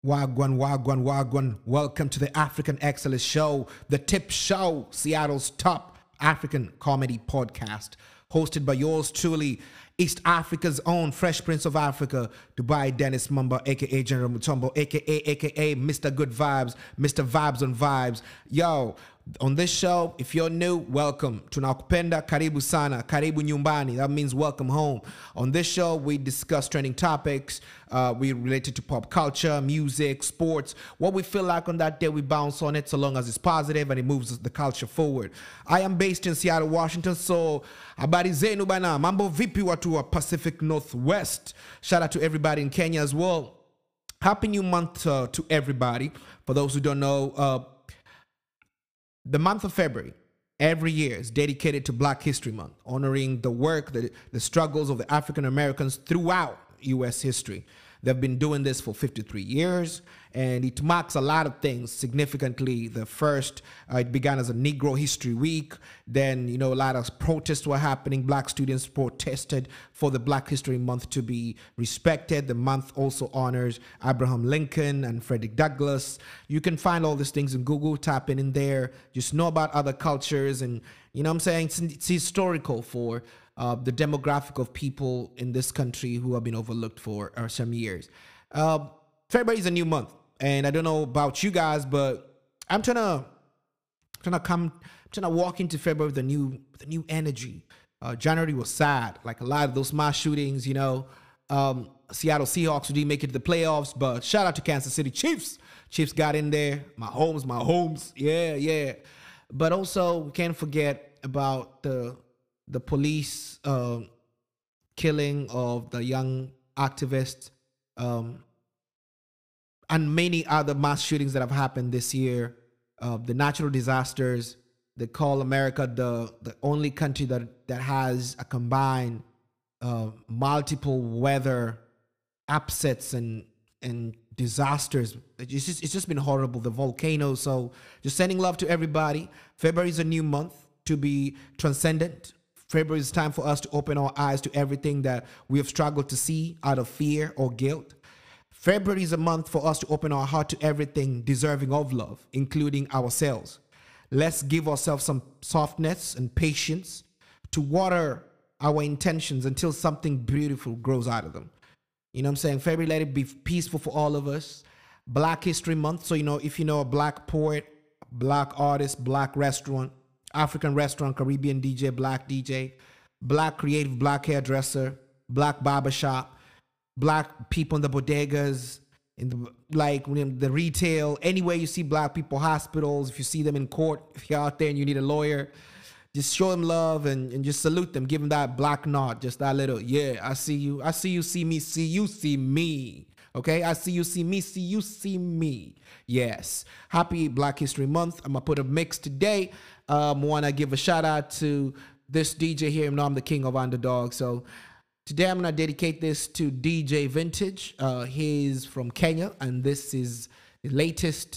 Wagwan, Wagwan, Wagwan. Welcome to the African Excellence Show, the Tip Show, Seattle's top African comedy podcast, hosted by yours truly, East Africa's own Fresh Prince of Africa, Dubai Dennis Mumba, aka General Mutombo, aka aka Mr. Good Vibes, Mr. Vibes on Vibes. Yo, on this show, if you're new, welcome. Tunakupenda, karibu sana, karibu nyumbani. That means welcome home. On this show, we discuss trending topics. Uh, we related to pop culture, music, sports. What we feel like on that day, we bounce on it so long as it's positive and it moves the culture forward. I am based in Seattle, Washington, so habari zenu bana. Mambo vipi watu wa Pacific Northwest. Shout out to everybody in Kenya as well. Happy New Month uh, to everybody. For those who don't know, uh, the month of February every year is dedicated to Black History Month, honoring the work, the, the struggles of the African Americans throughout U.S. history. They've been doing this for 53 years, and it marks a lot of things significantly. The first, uh, it began as a Negro History Week. Then, you know, a lot of protests were happening. Black students protested for the Black History Month to be respected. The month also honors Abraham Lincoln and Frederick Douglass. You can find all these things in Google, tap in in there, just know about other cultures, and, you know what I'm saying? It's, it's historical for uh, the demographic of people in this country who have been overlooked for uh, some years. Uh, February is a new month, and I don't know about you guys, but I'm trying to trying to come, I'm trying to walk into February with a new with a new energy. Uh, January was sad, like a lot of those mass shootings. You know, um, Seattle Seahawks didn't make it to the playoffs, but shout out to Kansas City Chiefs. Chiefs got in there. My homes, my homes. Yeah, yeah. But also, we can't forget about the the police uh, killing of the young activist um, and many other mass shootings that have happened this year. Uh, the natural disasters. They call America the the only country that that has a combined uh, multiple weather upsets and and disasters. It's just it's just been horrible. The volcanoes. So just sending love to everybody. February is a new month to be transcendent. February is time for us to open our eyes to everything that we have struggled to see out of fear or guilt. February is a month for us to open our heart to everything deserving of love, including ourselves. Let's give ourselves some softness and patience to water our intentions until something beautiful grows out of them. You know what I'm saying? February, let it be peaceful for all of us. Black History Month. So, you know, if you know a black poet, black artist, black restaurant, African restaurant, Caribbean DJ, black DJ, black creative, black hairdresser, black barbershop, black people in the bodegas, in the like when the retail, anywhere you see black people, hospitals, if you see them in court, if you're out there and you need a lawyer, just show them love and, and just salute them. Give them that black nod, just that little, yeah, I see you. I see you, see me, see you, see me. Okay, I see you, see me, see you, see me. Yes. Happy Black History Month. I'm gonna put a mix today. Um, wanna give a shout out to this DJ here. You know I'm the king of underdog. So today I'm gonna dedicate this to DJ Vintage. Uh, he's from Kenya, and this is the latest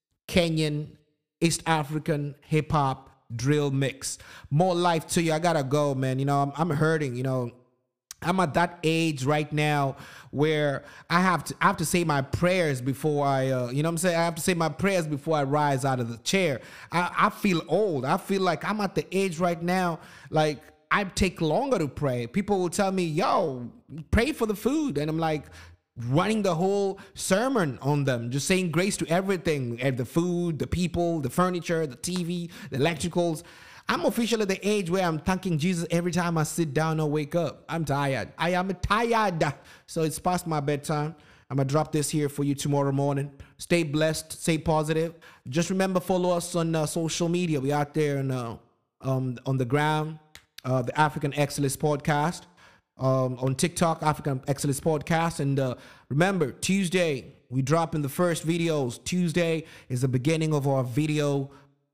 Kenyan East African hip hop drill mix. More life to you. I gotta go, man. You know, I'm, I'm hurting. You know, I'm at that age right now where I have to I have to say my prayers before I uh, you know what I'm saying I have to say my prayers before I rise out of the chair. I, I feel old. I feel like I'm at the age right now like I take longer to pray. People will tell me, "Yo, pray for the food," and I'm like running the whole sermon on them, just saying grace to everything, and the food, the people, the furniture, the TV, the electricals. I'm officially at the age where I'm thanking Jesus every time I sit down or wake up. I'm tired. I am tired. So it's past my bedtime. I'm gonna drop this here for you tomorrow morning. Stay blessed. Stay positive. Just remember, follow us on uh, social media. We out there on uh, um, on the ground. Uh, the African Excellence Podcast um, on TikTok, African Excellence Podcast, and uh, remember Tuesday we drop in the first videos. Tuesday is the beginning of our video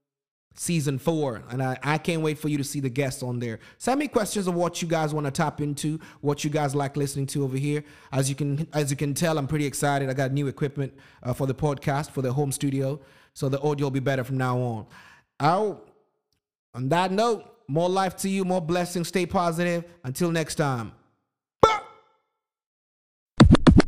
season four. And I, I can't wait for you to see the guests on there. Send me questions of what you guys want to tap into, what you guys like listening to over here. As you can as you can tell, I'm pretty excited. I got new equipment uh, for the podcast, for the home studio. So the audio will be better from now on. Out. On that note, more life to you, more blessings. Stay positive. Until next time.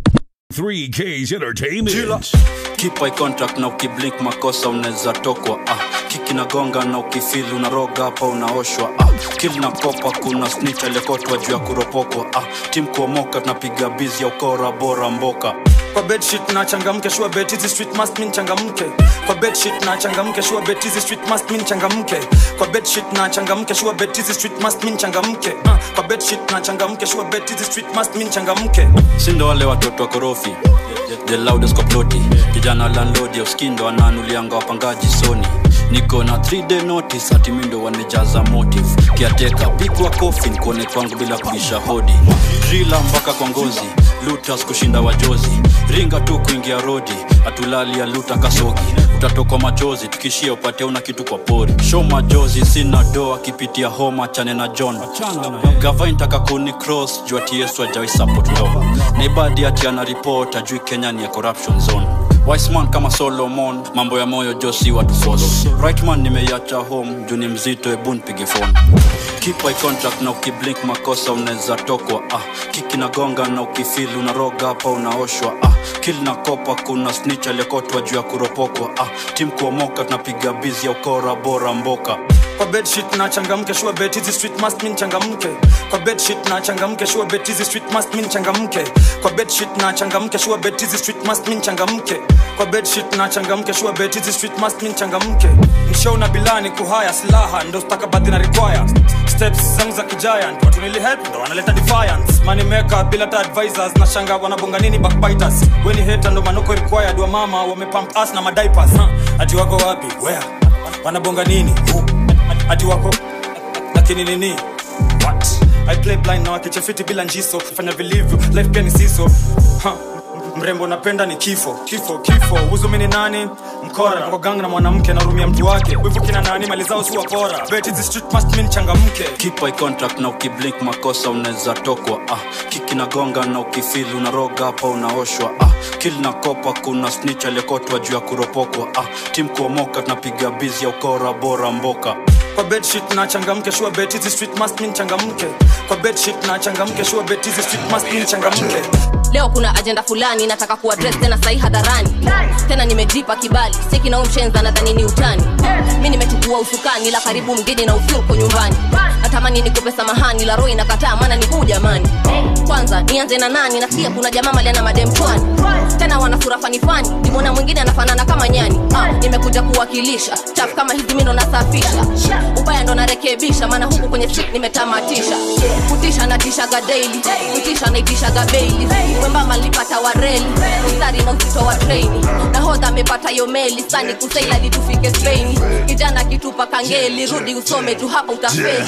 3K's Entertainment. keep eye contact na ukiblink makosa unaweza tokwa ah. kiki na gonga na ukifili unaroga hapa unaoshwa ah. kil na kopa kuna snitch aliyekotwa juu ya kuropokwa ah. tim kuomoka tunapiga bizi ya ukora bora mboka kwa bedsheet na changamke sure bet hizi street must mean changamke kwa bedsheet na changamke sure bet hizi street must mean changamke kwa bedsheet na changamke sure bet hizi street must mean changamke uh, kwa bedsheet na changamke sure bet hizi street must mean changamke sindo wale watoto wa korofi the loudest kwa ploti kijana landlord ya uskindo ananulianga wapangaji soni niko na 3 day notice hati mindo wanejaza motive kiateka pigwa kofi nikuone kwangu bila kubisha hodi drila mpaka kwa ngozi lutas kushinda wajozi ringa tu kuingia rodi atulali ya luta kasogi utatokwa machozi tukishia upate una kitu kwa pori show majozi sina doa akipitia homa chane na john gavaintaka kuni cross juu ati yesu ajawai support law naibadi ati ana report ajui kenya ni ya corruption zone Wiseman kama solomon mambo ya moyo josi watu force rightman nimeiacha home juu ni mzito ebu nipige phone keep eye contact na ukiblink makosa unaweza tokwa ah. kiki na gonga na ukifili unaroga hapa unaoshwa ah. kil na kopa kuna snitch aliyekotwa juu ya kuropokwa ah. tim kuomoka tunapiga bizi ya ukora bora mboka kwa bedsheet na changamke sure bet hizi street must mean changamke kwa bedsheet na changamke sure bet hizi street must mean changamke kwa bedsheet na changamke sure bet hizi street must mean changamke kwa bedsheet na changamke sure bet hizi street must mean changamke mshow na bilani kuhaya silaha ndo stakabadhi na require steps zangu za kigiant watu nili help ndo wanaleta defiance money maker bila ta advisors na shanga wanabonga nini backbiters weni hater ndo manoko required wa mama wamepump us na madiapers huh? ati wako wapi where wanabonga nini Who? ati wako lakini nini what i play blind na wakichafiti bila njiso fanya vilivyo life pia ni siso ha. mrembo napenda ni kifo kifo kifo huzumi ni nani mkora kwa gang na mwanamke narumia mtu wake wivu kina nani mali zao si wapora bet hizi street must mean changamke keep eye contact na ukiblink makosa unaweza tokwa ah. kiki na gonga na ukifili unaroga hapa unaoshwa ah. kil na kopa kuna snitch aliyekotwa juu ya kuropokwa ah. tim kuomoka tunapiga bizi ya ukora bora mboka kwa bedsheet na changamke sure bet hizi street must mean changamke kwa bedsheet na changamke sure bet hizi street must mean changamke leo kuna ajenda fulani nataka kuadres tena sahi hadharani tena nimejipa kibali siki na umshenza nadhani ni utani mi nimechukua usukani la karibu mgeni na ufyuko nyumbani natamani nikupe samahani la roho inakataa maana ni huu jamani kwanza nianze na nani nasikia kuna jamaa maliana mademchwani tena wana sura fanifani nimona mwingine anafanana kama nyani ah, nimekuja kuwakilisha chafu kama hizi mi ndo nasafisha ubaya ndo narekebisha maana huku kwenye street nimetamatisha kutisha natishaga daily kutisha naitishaga beili wembamba nilipata wareli mstari na uzito wa treni nahodha amepata yo meli sani kusaila litufike spain kijana kitupa kangeli rudi usome tu hapa utafeli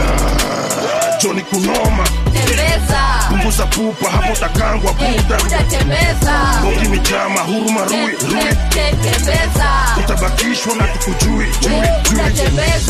Johnny kunoma tembeza punguza pupa hapo takangwa buda utatembeza bogi michama huruma rui rui tembeza utabakishwa na tukujui jui jui utatembeza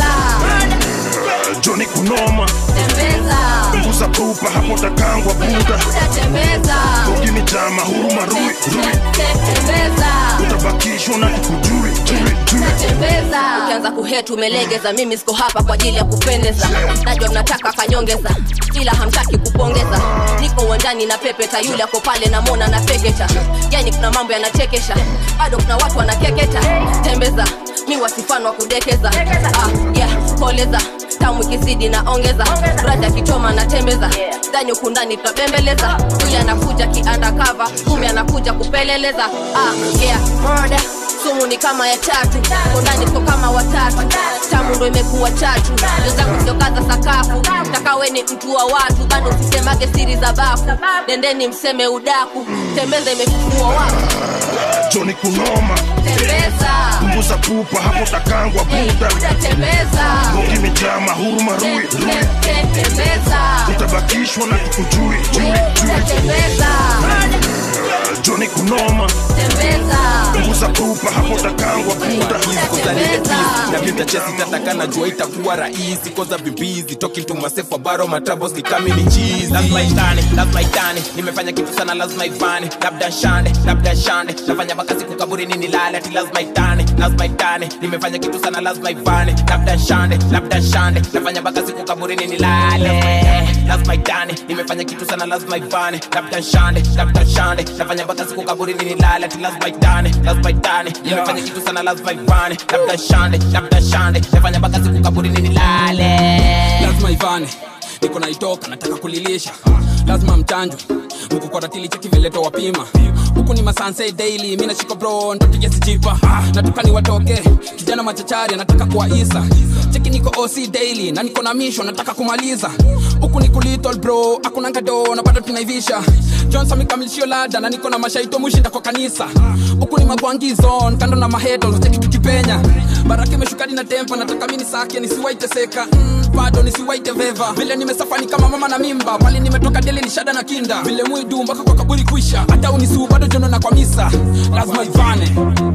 Johnny kunoma tembeza punguza pupa hapo takangwa buda utatembeza bogi michama huruma rui rui tembeza utabakishwa na tukujui jui jui tembeza ukianza kuhetu umelegeza mimi siko hapa kwa ajili ya kupendeza najua mnataka kanyongeza ila hamtaki kupongeza niko uwanjani na pepeta yule ako pale namwona na peketa yani kuna mambo yanachekesha bado kuna watu wanakeketa tembeza mi wasifano wa kudekeza ah, yeah, koleza tamu ikizidi na ongeza braja kichoma na tembeza ndani huku ndani tunabembeleza yule anakuja kiandakava kumbe anakuja kupeleleza ah, yeah, murder sumu ni kama ya tatu kondani sio kama watatu tamu ndo imekuwa chatu ndio zangu siokaza sakafu takawe ni mtu wa watu bado usisemage siri za bafu nendeni mseme udaku tembeza imefufua wapu Johnny kunoma tembeza punguza pupa hapo takangwa buda utatembeza bogi michama huruma rui rui tembeza utabakishwa na tukujui jui jui utatembeza Johnny kunoma tembeza punguza pupa hapo takangwa buda utatembeza na vita chesi tataka najua itakuwa rahisi koza bibizi talking to myself about my troubles ni kama ni cheese lazima itane lazima itane nimefanya kitu sana lazima ivane labda shande labda shande nafanya mpaka siku kaburini nilale ati lazima itane lazima itane nimefanya kitu sana lazima ivane labda shande labda shande nafanya mpaka siku kaburini nilale lazima itane nimefanya kitu sana lazima ivane labda shande labda shande nafanya mpaka siku kaburini nilale ati lazima itane lazima itane nimefanya kitu sana lazima ivane labda shande labda shande nafanya mpaka siku kaburini nilale lazima ivane niko naitoka nataka kulilisha lazima mchanjo mko kwa ratili cheki vileto wapima huku ni masanse daily mi nashika bro ntapiga sijipa nataka ni watoke kijana machachari anataka kuwaisa cheki niko oc daily na niko na misho nataka kumaliza huku ni kulitol bro akuna ngado na bado tunaivisha johnson mikamilishio lada na niko na mashaito mushinda kwa kanisa huku ni magwangizon kando na maheto cheki tukipenya baraka imeshukadi na tempa nataka mini sake nisiwaiteseka mm, bado nisiwaite veva vile nimesafani kama mama na mimba pali nimetoka deli ni shada na kinda vile mwidu mpaka kwa kaburi kwisha hata unisiu bado jono na kwa misa lazima ivane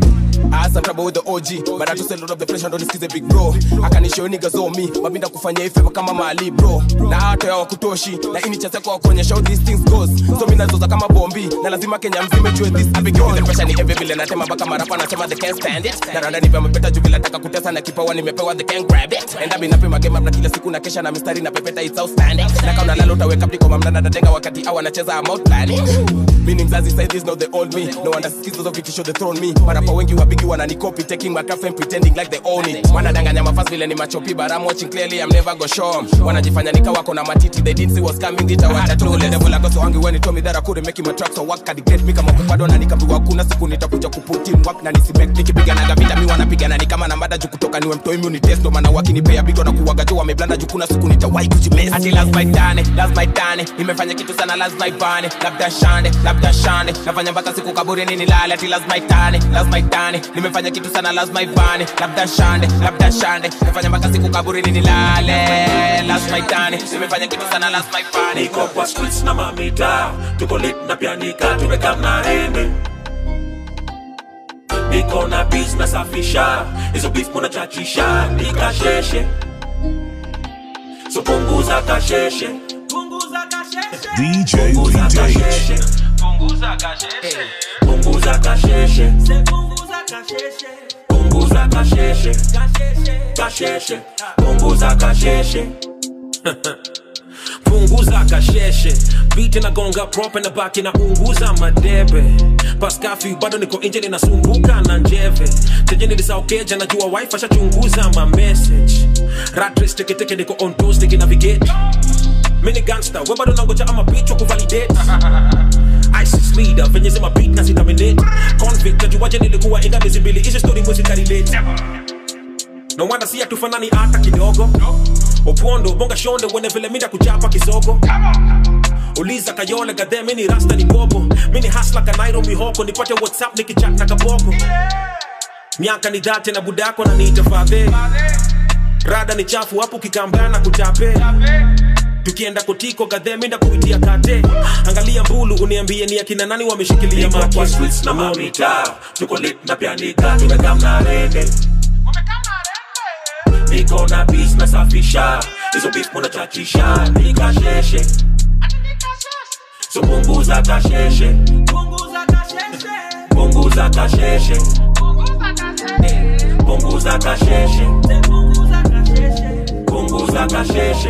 As I'm trouble with the OG But I just a lot of the pressure don't nisikize big bro akanishow niggas on me mabinda kufanya ife kama mali bro na hata ya wakutoshi na ini cha zako kuonyesha how these things goes so mimi nazoza kama bombi na lazima Kenya mzima jue this I be giving the pressure ni every vile natema baka marapa nasema they can't stand it na randa nipe mapeta juu vile nataka kutesa na kipawa nimepewa they can't grab it and I've been up in my game up na kila siku na kesha na mistari na pepeta it's outstanding na kama unalala utaweka pliko mamna na dadenga wakati au anacheza I'm out planning mimi mzazi say this not the old me no wonder skills of vitisho they thrown me marapa wengi wabigi wananikopi taking my craft and pretending like they own it wanadanganya mafasi vile ni machopi but I'm watching clearly I'm never go show 'em. wanajifanya nika wako na matiti they didn't see what's coming nitawacha tu the devil agoso wangi when he told me that I couldn't make my tracks so work at get me kama kupado na nikaambiwa kuna siku nitakuja kuputin work na nisibek nikipigana na vita mi wanapigana ni kama na mada juu kutoka niwe mtoi mi unitest ndo maana wakinipea bigo na kuwaga juu wameblanda juu kuna siku nitawahi kujimesa ati lazima itane lazima itane nimefanya kitu sana lazima ivane labda shande labda shande nafanya mpaka siku kaburini nilale ati lazima itane lazima itane nimefanya kitu sana lazima ivane labda shande labda shande nafanya mpaka siku kaburini nilale lazima itane nimefanya kitu sana lazima ivane niko kwa streets na mamita tuko lit na pianika tumeka mnarende niko na beats nasafisha hizo beef munachachisha nikasheshe so punguza kasheshe DJ punguza kasheshe VJ. punguza kasheshe punguza kasheshe punguza kasheshe kasheshe punguza kasheshe punguza kasheshe biti nagonga prope na baki na unguza madebe paskafi bado niko nje ninasumbuka na njeve teje nilisaukeja najua wife ashachunguza ma message ratres teketeke niko on toes niki navigate mini gangster we bado nangoja ama bitch wa kuvalidate ISIS leader venye zima beat na zitaminate convict najuaje nilikuwa inda miezi mbili hizi story mwezi karelate no wonder si hatufanani hata kidogo opondo bonga shonde wene vile minda kuchapa kisogo uliza kayole gadhe mini rasta ni bobo mini hasla kanairo mihoko nipate whatsapp nikichat na kaboko miaka ni dhate na budako na niite fadhe rada ni chafu hapo kikambana kuchape tukienda kotiko gadhe minda kuitia kate angalia mbulu uniambie ni akina nani wameshikilia kwa streets na mamita tuko lit na pianika tumekamna rende niko na beats nasafisha hizo beats munachachisha nikasheshe so punguza kasheshe punguza kasheshe punguza kasheshe punguza kasheshe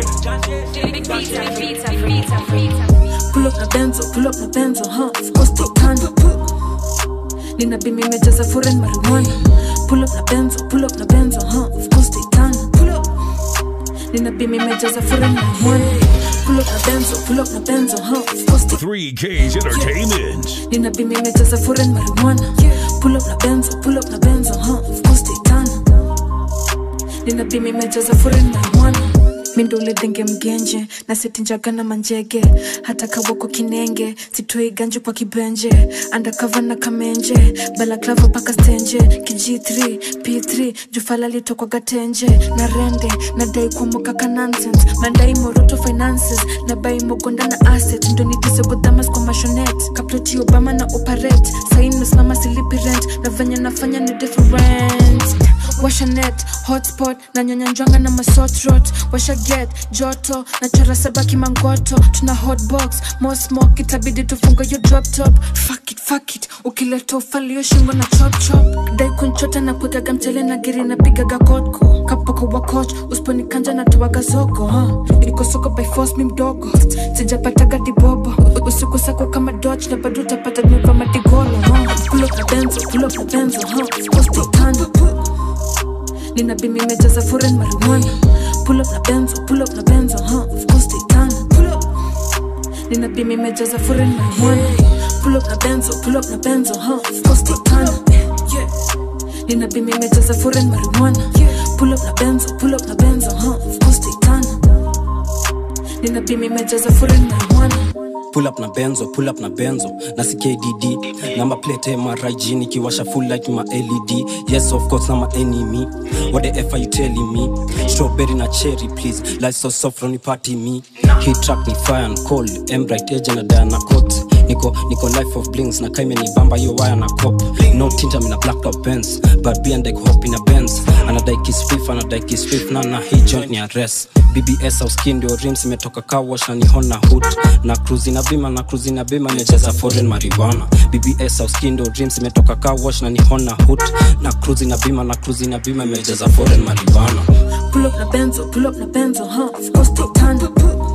Pull up na benzo, pull up na benzo, huh? Of course they can. Nina bimi imejaza foreign marijuana. Pull up na benzo, pull up na benzo, huh? Of course they can. Pull up. Nina bimi imejaza foreign marijuana. Pull up na benzo, pull up na benzo, huh? Of course they 3K's Entertainment. Nina bimi imejaza foreign marijuana. Pull up na benzo, pull up na benzo, huh? Of course they can. Nina bimi imejaza foreign marijuana. mindo uledhenge mgenje na setinjaga na manjege hata kawako kinenge sitoi ganju kwa kibenje andakava na kamenje balaklava paka stenje kg3 p3 jufala litokwaga tenje na rende nadai kuomoka ka nonsense mandai moroto finances na bai mogonda na asset ndo nitisegodhamas kwa mashonet kaploti obama na operate sain mesimama silipi rent na venye nafanya ni different washa net hotspot na nyonyanjwanga na masotrot washa get joto na chora sabaki mangoto tuna hotbox mosmok itabidi tufunga yo drop top fuck it, fuck it. ukileta ufalio shingo na chop chop dai kunchota na kugaga mchele na giri na pigaga kotko kapoko wa coach usiponikanja na tuwaga zoko huh? iko soko by force mi mdogo sijapataga dibobo usiku sako kama dodge na bado utapata nimeva madigolo huh? pull up na benzo pull up na benzo huh? Costa tano nina bimi imejaza foreign marijuana pull up na benzo pull up na benzo huh? of course they tana pull up nina bimi imejaza foreign marijuana pull up na benzo pull up na benzo huh? of course they tana yeah nina bimi imejaza foreign marijuana pull up na benzo pull up na benzo huh? of course they tana nina bimi imejaza foreign marijuana pull up na benzo pull up na benzo na ckdd namba plate mrig nikiwasha full like ma led yes of course na ma enemy what the f are you telling me strawberry na cherry please light so soft from party me hit track ni fire and cold embright edge na diana coat niko niko life of blings na kaime ni bamba yo wire na cop no tinta mina black top benz but be and like hop in a benz anadai kiss fifth anadai kiss fifth na na hii joint ni arrest bbs au skin ndio rims imetoka car wash na ni hona hood na cruise na bima na cruise na bima imecheza foreign marijuana bbs au skin ndio rims imetoka car wash na ni hona hood na cruise na bima na cruise na bima imecheza foreign marijuana pull up na benzo pull up na benzo huh? of course they tana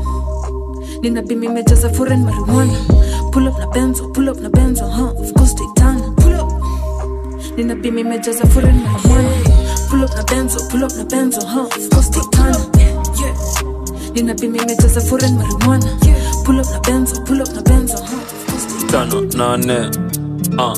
nina bimi imejaza foreign marijuana pull up na benzo pull up na benzo huh? of course they tana pull up nina bimi imejaza foreign marijuana pull up na benzo pull up na benzo huh? of course they tana yeah nina bimi imejaza foreign marijuana pull up na benzo pull up na benzo huh? of course they tano nane uh.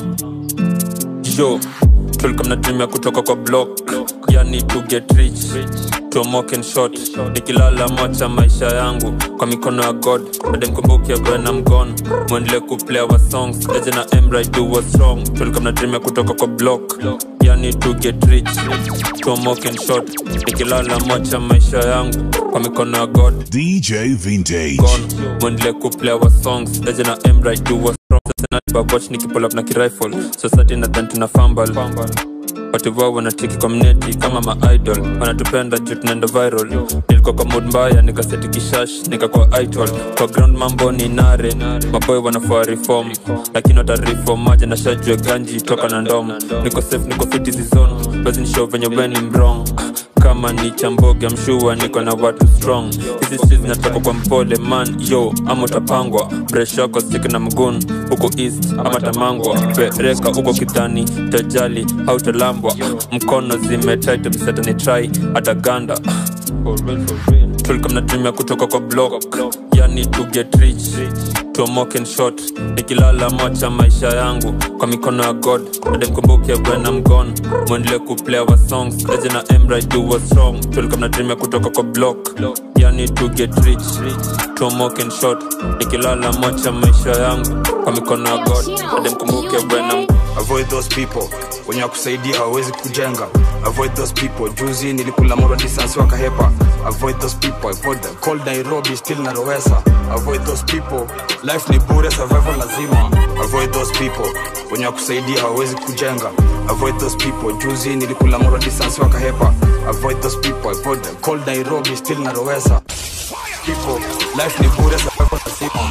yo tulikuwa mnatumia kutoka kwa block yani to get rich tomoken shot nikilala mocha maisha yangu kwa mikono ya god ademkumbuke bwana mgon mwendele kuplay wa songs eje na emra do was wrong tulikuwa mnatumia kutoka kwa block yani to get rich tomoken shot nikilala mocha maisha yangu kwa mikono ya god DJ Vintage. gone mwendele kuplay wa songs eje na emra do was wrong sasa na watch nikipull up na kirifle society na dhan tuna fumble watu wao wanatiki kwa mneti kama maidol wanatupenda juu tunaenda viral nilikuwa kwa mood mbaya nikaseti kishash nikakuwa idol kwa ground mambo ni nare maboy wanafaa reform lakini watareform maja na shajue ganji toka na ndom niko safe niko fiti zizon basi nishow venye weni mrong kama ni chamboge mshua niko na watu strong hizi streets zinatoka kwa mpole man yo ama utapangwa bresh yako stik na mgun huko east ama tamangwa pereka huko kidhani tajali hautalambwa mkono zimetaita msetani try hata ganda tulikuwa mnatumia kutoka kwa block yani to get rich tomoken shot nikilala mocha maisha yangu kwa mikono ya god ademkumbuke bwana mgon mwendele kuplay wa songs eje na emra do was wrong tulikuwa mnatumia kutoka kwa block yani to get rich tomoken shot nikilala mocha maisha yangu kwa mikono ya god ademkumbuke bwana mgon avoid those people wenye wakusaidia hawawezi kujenga avoid those people juzi nilikula moro distance wakahepa avoid those people avoid them cold nairobi still narowesa avoid those people life ni bure survival lazima avoid those people wenye wakusaidia hawawezi kujenga avoid those people juzi nilikula moro distance wakahepa avoid those people avoid them cold nairobi still narowesa people life ni bure survival lazima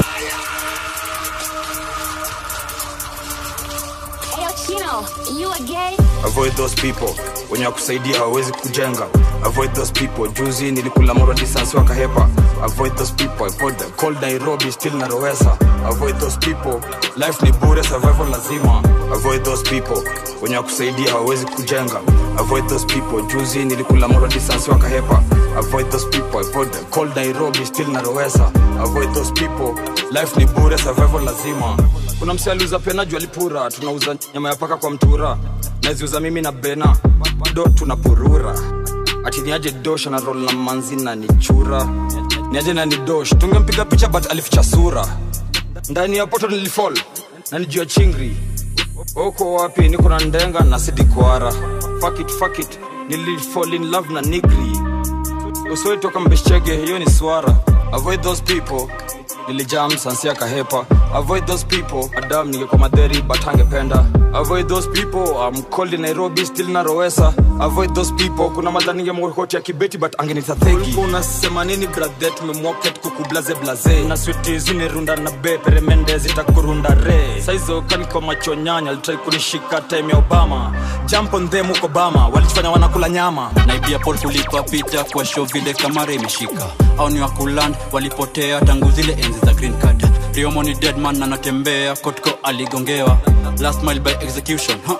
avoid those people wenye wakusaidia hawawezi kujenga avoid those people juzi nilikula moro distance wakahepa avoid those people avoid them cold nairobi still narowesa avoid those people life ni bure survival lazima avoid those people wenye wakusaidia hawawezi kujenga avoid those people juzi nilikula moro distance wakahepa avoid those people avoid them cold nairobi still narowesa avoid those people life ni bure survival lazima kuna msi aliuza pena juu alipura tunauza nyama ya paka kwa mtura naziuza mimi na bena do tunapurura ati niaje dosh na rol na manzi na nichura niaje na ni dosh tungempiga picha but alificha sura ndani ya poto nilifall na nijua chingri uko wapi niko na ndenga na sidikwara fuck it, fuck it. nilifall in love na nigri usiwaitoka mbeshchege hiyo ni swara avoid those people nilijam sansia kahepa avoid those people adam ningekuwa madheri but angependa avoid those people I'm cold in Nairobi still narowesa avoid those people kuna madhani mkoti ya kibeti but angenita theki unasema nini brother tumemwoket kukublaze blaze na switi zinirunda na be peremende zitakurunda re saizo kaniko macho nyanya alitrai kunishika time ya obama jump on them huko bama walitufanya wanakula nyama naibia pol kulipa pita kwa show vile kamara imeshika au ni wakuland walipotea tangu zile enzi za green card riomo ni deadman anatembea kotko aligongewa last mile by execution ha?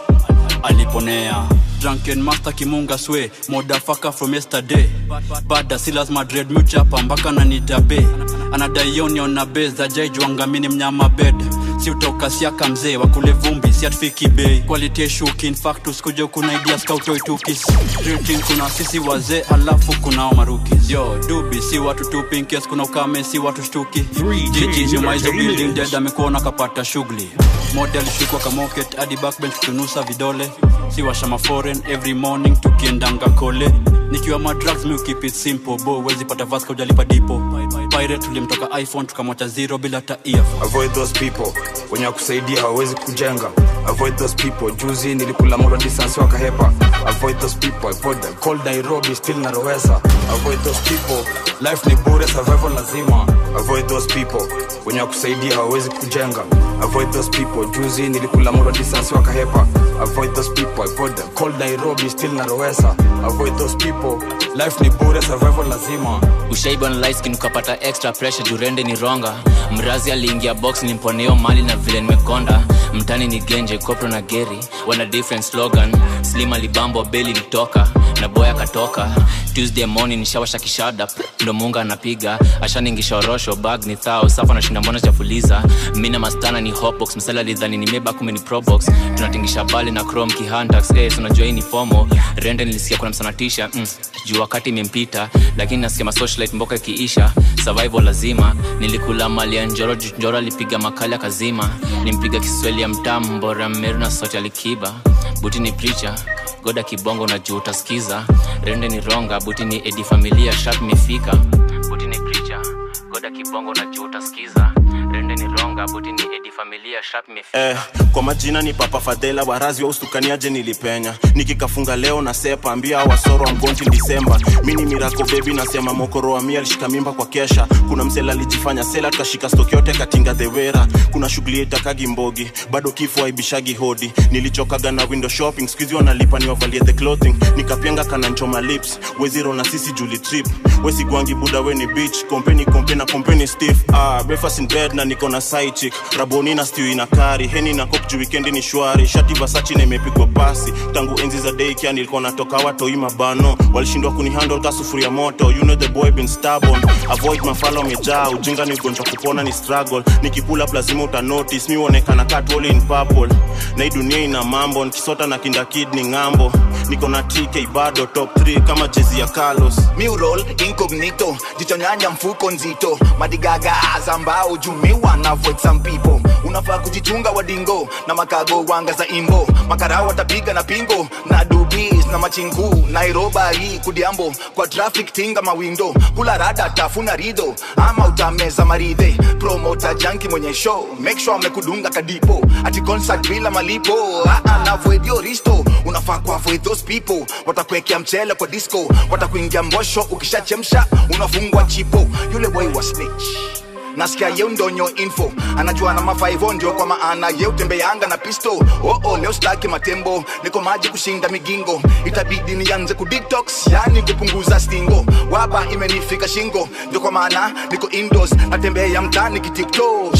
aliponea drunken master kimunga swe modafaka from yesterday bada silas madred muchapa mpaka nanitabe anadaionion na be za jaijwangamini mnyama bed si utoka siaka mzee wakule vumbi si atufiki bei quality shukin factus kuja kuna idea skautoitukis drinking kuna sisi wazee alafu kunao marukis yo dubi si watu tu pinkes kuna ukame si watu shtuki jiji nyuma hizo building dead amekuona kapata shughuli model shukwa kamoket hadi backbench kutunusa vidole si washama foreign every morning tukiendanga kole nikiwa madrugs mi keep it simple bo wezi pata vaska ujalipa dipo pirate tulimtoka iphone tukamwacha zero bila hata earphone avoid those people wenye wakusaidia hawawezi kujenga avoid those people juzi nilikula moro distance wakahepa avoid those people avoid them cold nairobi still narowesa avoid those people life ni bure survival lazima avoid those people wenye wakusaidia hawawezi kujenga avoid those people juzi nilikula moro distance wakahepa avoid those people avoid them cold nairobi still narowesa avoid those people life ni bure survival lazima ushaiba na light skin ukapata extra pressure jurende ni ronga mrazi aliingia box nimponeo mali na vile nimekonda mtani ni genje kopro na geri wana different slogan slim alibambo beli litoka na boy akatoka tuesday morning nishawasha kishada ndo munga anapiga ashaningisha orosho bag ni thao safa nashinda mbona chafuliza mina mastana ni hotbox msala lidhani ni meba kume ni probox tunatingisha bali na chrome kihantax eh, unajua hii ni fomo rende nilisikia kuna msanatisha mm, juu wakati imempita lakini nasikia masocialite mboka ikiisha survival lazima nilikula mali ya njoro juu njoro alipiga makali akazima nimpiga kiswahili ya mtamu mbora mmeru na sote alikiba buti ni preacher goda kibongo na juu utasikiza rende ni ronga buti ni edi familia sharp imefika buti ni preacher goda kibongo na juu utasikiza rende ni ronga buti ni edi familia sharp imefika eh, kwa majina ni papa fadhela warazi wa ustukaniaje nilipenya nikikafunga leo na sepa ambia wasoro wa mgonji disemba mini mirako bebi nasema mokoro wa mia alishika mimba kwa kesha kuna msela alijifanya sela tukashika stoki yote katinga dhewera kuna shughuli itakagi mbogi bado kifo aibishagi hodi nilichokaga na window shopping skuizi wanalipa niwavalie the clothing nikapyenga kananchoma lips weziro na sisi juli trip wesigwangi buda weni beach kompeni kompe na kompeni stiff ah, breakfast in bed na niko na side chick raboni na stew ina kari heni na kop juu wikendi ni shwari shati vasachi na imepigwa pasi tangu enzi za daycare nilikuwa natoka watoi mabano walishindwa kunihandle ka sufuria moto you know the boy been stubborn avoid mafala wamejaa ujinga ni ugonjwa kupona ni struggle nikipula up lazima uta notice mi uonekana katwoli in purple na hii dunia ina mambo nikisota na kinda kid ni ng'ambo niko na tk bado top 3 kama jezi ya carlos Mural incognito jichonyanya mfuko nzito madigaga azambao jumiwa na avoid some people unafaa kujichunga wadingo na makago wanga za imbo makarao watapiga na pingo na dubis na machingu nairobari kudiambo kwa traffic tinga mawindo kula rada tafuna rido ama utameza maridhe promota janki mwenye show make sure amekudunga kadipo ati concert bila malipo ah, ah, na avoid your risto unafaa ku avoid those people watakuwekea mchele kwa disco watakuingia mbosho ukishachemsha unafungwa chipo yule boy wa snitch nasikia ye ndonyo info anajua na mafaivo ndio kwa maana ye utembeanga na pisto oh, oh, leo staki matembo niko maji kushinda migingo itabidi nianze kudetox yani kupunguza stingo waba imenifika shingo ndio kwa maana niko indoors natembea mtani kitiktok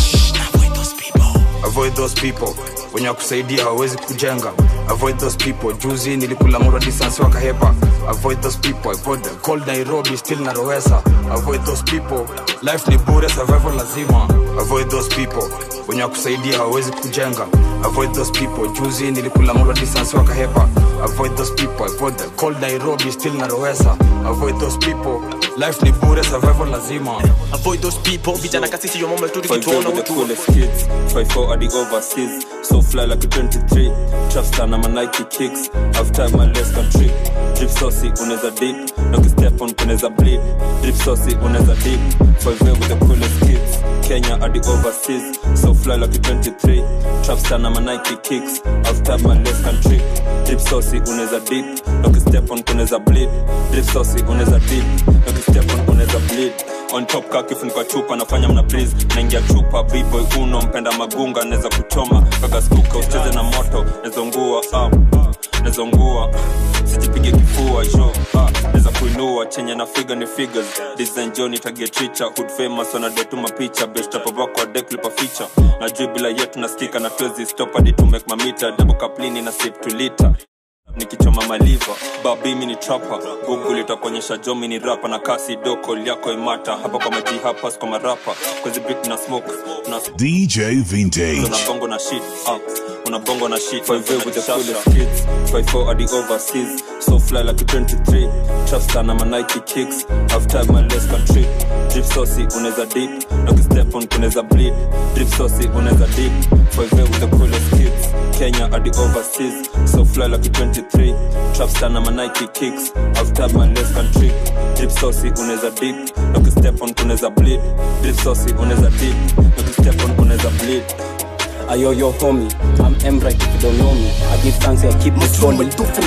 avoid those people wenye wakusaidia hawawezi kujenga avoid those people juzi nilikula moro distance wakahepa avoid those people avoid them cold nairobi still narowesa avoid those people life ni bure survival lazima avoid those people wenye wakusaidia hawawezi kujenga avoid those people juzi nilikula moro distance wakahepa avoid those people avoid them cold nairobi still narowesa avoid those people life ni bure survival lazima avoid those people vijana kasisi yo mama tu Five tukituona over the utu coolest kids Five four at the overseas So fly like a 23 Trapstar na my Nike kicks Half time my less can trip Drip saucy unaweza dip Noki step on unaweza bleed Drip saucy unaweza dip Five with the coolest kids Kenya hadi overseas so fly like a 23 trapstar na manike kicks after my left country drip saucy unaweza dip ukistep on kunaweza bleed drip saucy unaweza dip ukistep on kunaweza bleed on top ka kifuniko chupa nafanya mna breeze naingia chupa bboy uno mpenda magunga naweza kuchoma kakaskuka usicheze na moto nezongua ah, nezongua sijipige kifua jo ah, naweza kuinua chenye na figa ni figures design jo nitagetricha hood famous wanadetuma picha bestapavakwa deklipa ficha najui bila yetu naskika na twezi stop hadi to make mamita double kaplini na sip to liter nikichoma maliva babimi ni trapa google itakuonyesha jomi ni rapa na kasi doko yako imata hapa kwa maji hapa kwa marapa kwezi bit na smoke na DJ Vintage. unabongo na shit uh, unabongo na shit 5 with the coolest kids 54 hadi overseas so fly like a 23 trapstar na manike kicks after my less country drip saucy unaweza dip na ukistep on kunaweza bleed drip saucy unaweza dip 5 with the coolest kids Kenya hadi overseas so fly like a 23 trapstar na manike kicks after my less country drip saucy unaweza dip na ukistep on kunaweza bleed drip saucy unaweza dip na ukistep on kunaweza bleed Ayo, yo, homie, I'm M right if you don't know me. I give thanks, I keep it rolling.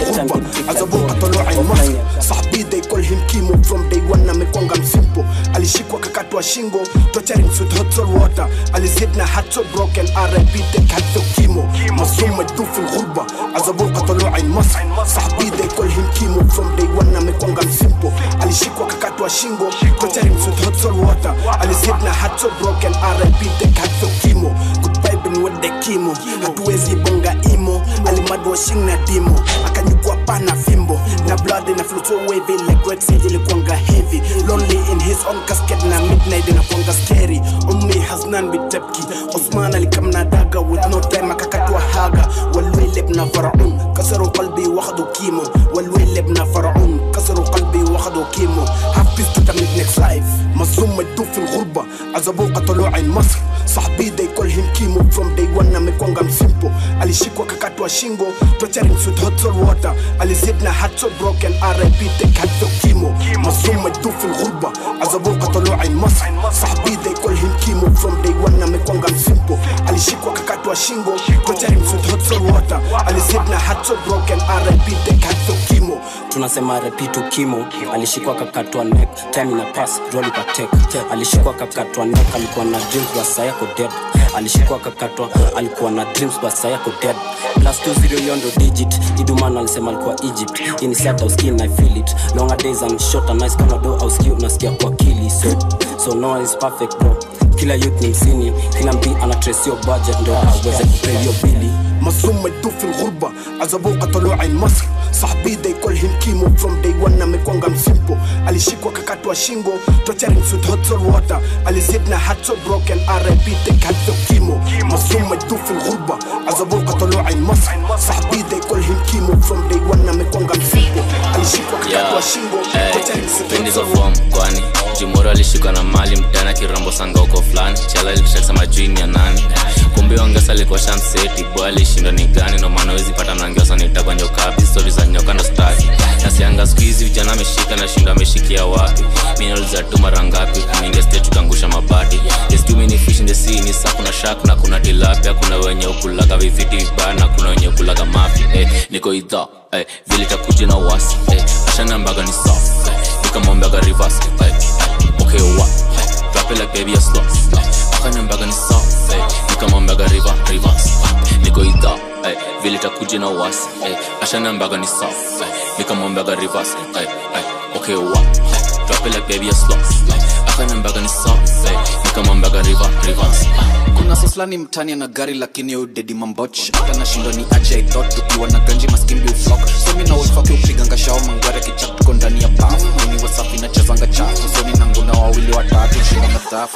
azabuka toloa ilmas sahabi they call him kimo from day one amekwanga msimpo alishikwa kakatwa shingo torturing with hot soul water alizid na heart so broken rip take hatho kimo masum maduf الغربة azabuka toloa ilmas sahabi they call him kimo from day one amekwanga msimpo alishikwa kakatwa shingo torturing with hot soul water alizid na heart so broken rip take hatho kimo goodbye been with the kimo hatuwezi bonga imo alimadwa shing na dimo akanyukwa pana fimbo na blood na flow so wavy like red sea ilikuanga heavy lonely in his own casket na midnight inakuanga scary ummi has none with tepki osman alikam na daga with no time akakatwa haga walwilib na faraun kasaru qalbi wakhdu kimo walwilib na faraun kasaru qalbi wakhdu kimo half peace to the mid next life مصوم مدوب في الغربة عزبوه قتلوا عين مصر صاحبي they call him kimo from day one amekwanga msimpo alishikwa kakatwa shingo torturing with hot soul water alizid na heart so broken rip take hatho kimo مصوم مدوب في الغربة عزبوه قتلوا عين مصر صاحبي they call him kimo from day one amekwanga msimpo alishikwa kakatwa shingo torturing with hot soul water alizid na heart so broken rip take hatho kimo tunasema repitu kimo alishikwa kakatwa neck time ina pass roli patek alishikwa kakatwa neck alikuwa na dreams basa yako dead alishikwa kakatwa alikuwa na dreams basa yako dead plus 20 yondo digit iduman alisema alikuwa egypt ini sata uskin i feel it longer days and shorter nice kama do au ski unasikia kwa kili so so no one is perfect bro kila youth ni msini kila mpi ana trace your budget ndo aweze kupay your bili مصوم مدوب في الغربة عزبوه قتلوا عين مصر صاحبي they call him kimo from day one amekwanga msimpo alishikwa kakatwa shingo torturing with hot soul water alizid na heart so broken rip take hatho kimo مصوم مدوب في الغربة عزبوه قتلوا عين مصر صاحبي they call him kimo from day one amekwanga msimpo alishikwa kakatwa shingo torturing with hot pendizo soul fom kwani jimoro alishikwa na mali mtana kirambo sanga huko fulani chala litasema juini ya nani kumbe ongesa alikuwa shamseti bo alishindwa ni gani no maana wezi pata mnangiosa nitakwa njokapi stori za nyoka ndo staki nasianga siku hizi vijana ameshika na shindo ameshikia wapi minauliza tu mara ngapi kumingia stage tukangusha mabati There's too many fish in the sea ni saa kuna shark na kuna tilapia kuna wenye ukulaga vifiti vibaya na kuna wenye ukulaga mafi eh, niko idha eh, vile takuja na wasi eh, ashanambaga ni soft eh, nikamwambiaga reverse eh, eh, okay what eh, drop it like baby a slow eh, akanambaga ni soft eh, nikamwambiaga river reverse eh, niko idha eh, vile takuja na wasi eh, ashanambaga ni soft eh, nikamwambiaga reverse eh, eh, okay what eh, drop it like baby a slow eh, akanambaga ni soft eh, nikamwambiaga river reverse eh, kuna soslani mtani ana gari lakini udedi mamboch hata nashindwa ni aje i thought tukiwa na ganji maskimbi uflok somi na ulfaki upiganga shao mangware kichak tuko ndani ya bafu mini wasafi nachezanga chafu soni na nguna wawili watatu shinda na dhafu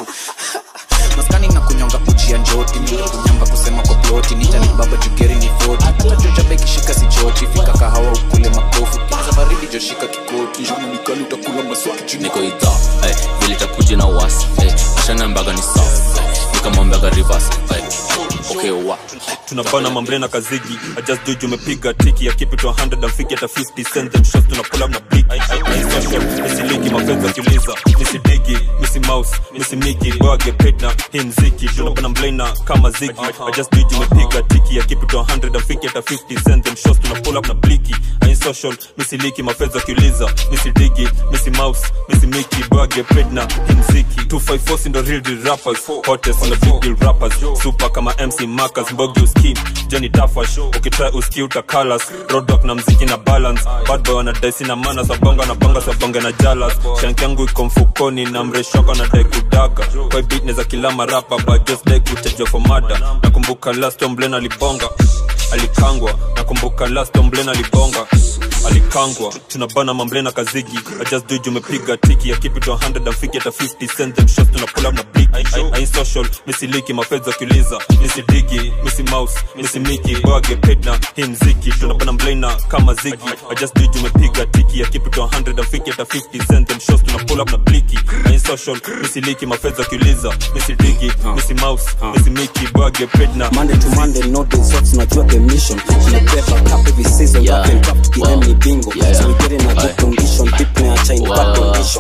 maskani na kunyonga kujia njoti mimi kunyamba kusema kwa ploti nitani baba jugeri ni foti hata joja beki shika si joti fika kahawa ukule makofu kiza baridi joshika kikoti juni nikali utakula maswaki chini niko idha eh, vile takuja na wasi eh, ashanambaga ni soft eh, nikamwambiaga reverse eh, okay hewa tunabana mambrena kazigi I just do you umepiga tiki ya keep it to 100 and figure at 50 cent them shots tuna pull up na big I I I social nisiliki mapenzi akiuliza nisidigi misi mouse misi miki boy get paid na hii mziki tunabana mblena kama zigi I just do you umepiga tiki ya keep it to 100 and figure at 50 cent them shots tuna pull up na bliki I social nisiliki mapenzi akiuliza nisidigi misi mouse misi miki boy get paid na hii mziki 254 si ndo real deal rappers hottest on the big deal rappers super kama MC Marcus Mbogi uskim Johnny Tafash ukitry uski utakalas Roadblock na mziki na balance bad boy wanadaisi na mana sabonga na banga sabonga na jalas shank yangu iko mfukoni na mreshoko na dai kudaga kwa beat neza kila marapa but just dai kuchajwa for mada nakumbuka last omblen alibonga alikangwa nakumbuka last omblen alibonga alikangwa tunabana mamblena kazigi I just do it, umepiga tiki ya keep it to 100 and figure at 50 cent them shots tuna pull up na big I, I, I ain't social misiliki mafedha kiuliza misidigi misi mouse misi miki boy get paid na hii mziki tunabana mblena kama zigi I just do it, umepiga tiki ya keep it to 100 and figure at 50 cent them shots tuna pull up na bliki I ain't social misiliki mafedha kiuliza misidigi misi mouse misi miki boy get paid na Monday to Monday, no days off, tunajua the mission. Tunabeba cup every season, Yeah. rap and rap, TM ni bingo. Yeah. So we get in a good Aye. condition, deep na acha in bad condition.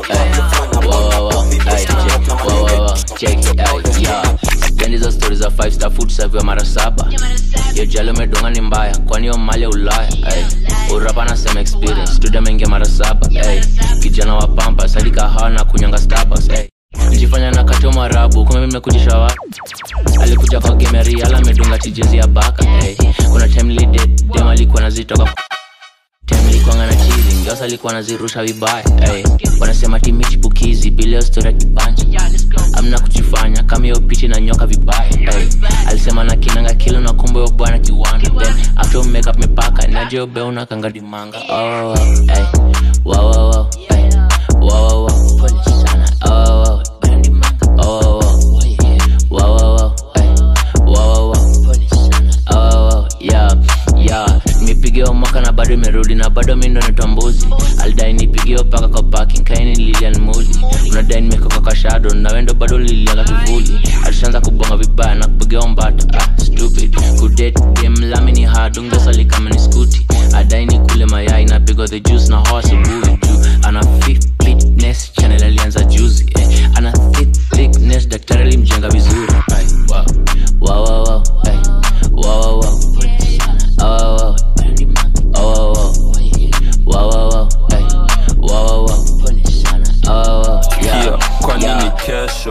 hizo stori za five star food serve mara saba yo jalo medonga ni mbaya kwani yo mali ya ulaya ay. urapa nasema experience studio mengia mara saba ay. kijana wa pampa sadi kahawa na kunyanga starbucks ay. njifanya na katio marabu kume mimekujisha wa alikuja kwa gemeri ala medunga tijezi ya baka ay. kuna time lide dem alikuwa nazitoka temlikwanga na chizi ngiosa alikuwa nazirusha vibaya hey. wanasema timichipukizi bileo stori ya kibanja amna kujifanya kama hiyo pichi na nyoka vibaya hey. alisema na kinanga kilo na kumbe yo bwana kiwanda then after make up mipaka najo beuna kangadimanga oh, oh, hey. wow, wow, wow, hey. wow, wow, wow. Pole sana. Oh, wow, wow. Oh, wow, wow. Wow, wow, wow. Hey. Wow, wow, wow. Oh, yeah, yeah. nimepigiwa mwaka na bado imerudi na bado mi ndo nitambuzi alidai nipigiwa paka kwa parking kaini lilian muli unadai nimekoka kwa shado na wendo bado lilianga kivuli alishaanza kubonga vibaya na kupigiwa mbata ah, stupid kudate dem lami ni hard ungesali kama ni skuti adai ni kule mayai napigwa the juice na hoa asubuhi juu ana fit fitness channel alianza juzi eh. ana thick thickness daktari alimjenga vizuri Ay, wow. Wow, wow, wow. Ay. Wow, wow, wow. Oh, wow, wow. Oh, wow, wow. Wow, wow, wow. Ay. Wow, wow, wow. Oh, wow, yeah. Kia, kwa Yeah. nini kesho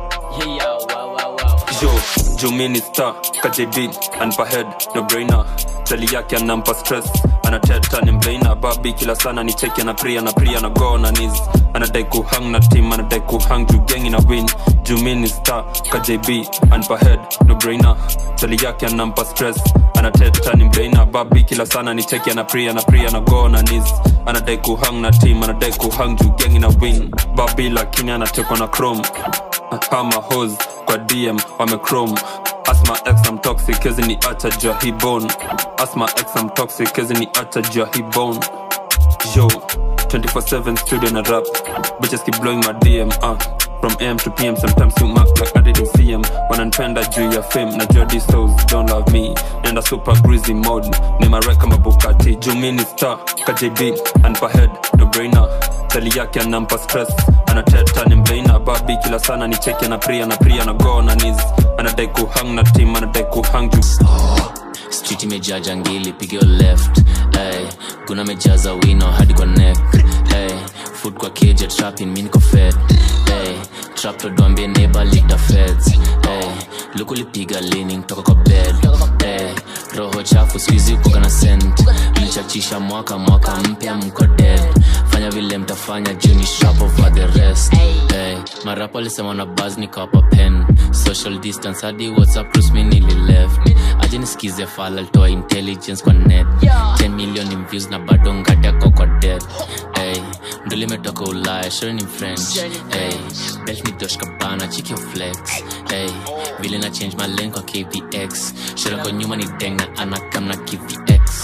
jo jumini star kajb anpa head no brainer tali yake anampa stress anateta ni mbraina babi kila sana ni cheki ana pria na pria na go na nis anadai kuhang na team anadai kuhang juu gengi na win jumini star kajb anpa head no brainer tali yake anampa stress anateta ni mbraina babi kila sana ni cheki ana pria na pria na go na nis anadai kuhang na team anadai kuhang juu gengi na win babi lakini anatekwa na chrome hama hos kwa dm wamechrome asma x am toxic kezi ni acha jua hi bone asma x am toxic kezi ni acha jua hi bone yo 24/7 studio na rap bitches keep blowing my dm uh. from am to pm sometimes you mark like i didn't see em wananipenda juu ya fame na jua these souls don't love me nenda super greasy mode ni marek kama bukati juu mi ni star kjb anpa head no brainer tali yake anampa stress anateta ni mbeina babi kila sana ni cheki na pria na pria na go na nis anadai kuhang na team anadai kuhang juu street imejaa jangili pigio left hey, kuna mejaza wino hadi kwa neck hey, food kwa keja trapping mi niko fed hey, trap todwambie neighbor lita feds hey, luku lipiga leaning toka kwa bed hey, roho chafu skuizi ukoga na sent mlichachisha mwaka mwaka mpya mko dead fanya vile mtafanya juni sharp over the rest hey, marapo alisema na bas nikawapa pen social distance hadi whatsapp cruise mi nili left aje nisikize fala alitoa intelligence kwa net 10 million in views na bado ngadeko kwa dead hey, ndo limetoka ulaya shori ni french hey, belt ni dosh kabana chikio flex hey, vile na change my lane kwa kvx shora kwa nyuma ni deng na anakam na kvx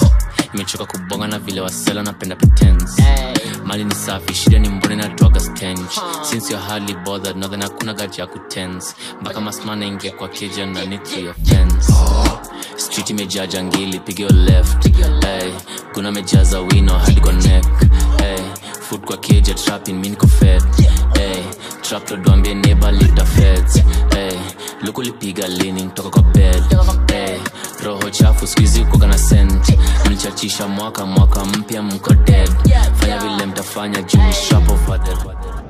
imechoka kubonga na vile wasela napenda pretense mali ni safi shida ni mbone natwaga stench since you're hardly bothered nadhani hakuna gaji ya kutense mpaka masmana ingia kwa keja na nitri ya fence street imejaa jangili pigio left hey, kuna mejaza wino hadi kwa neck hey, food kwa keja trapping mi niko fed hey, trap todwambie neighbor lita feds hey, luku lipiga lini kutoka kwa bed hey, roho chafu skuizi kuka na sent mlichachisha mwaka mwaka mpya mko dead fanya vile mtafanya juu ni sharp over the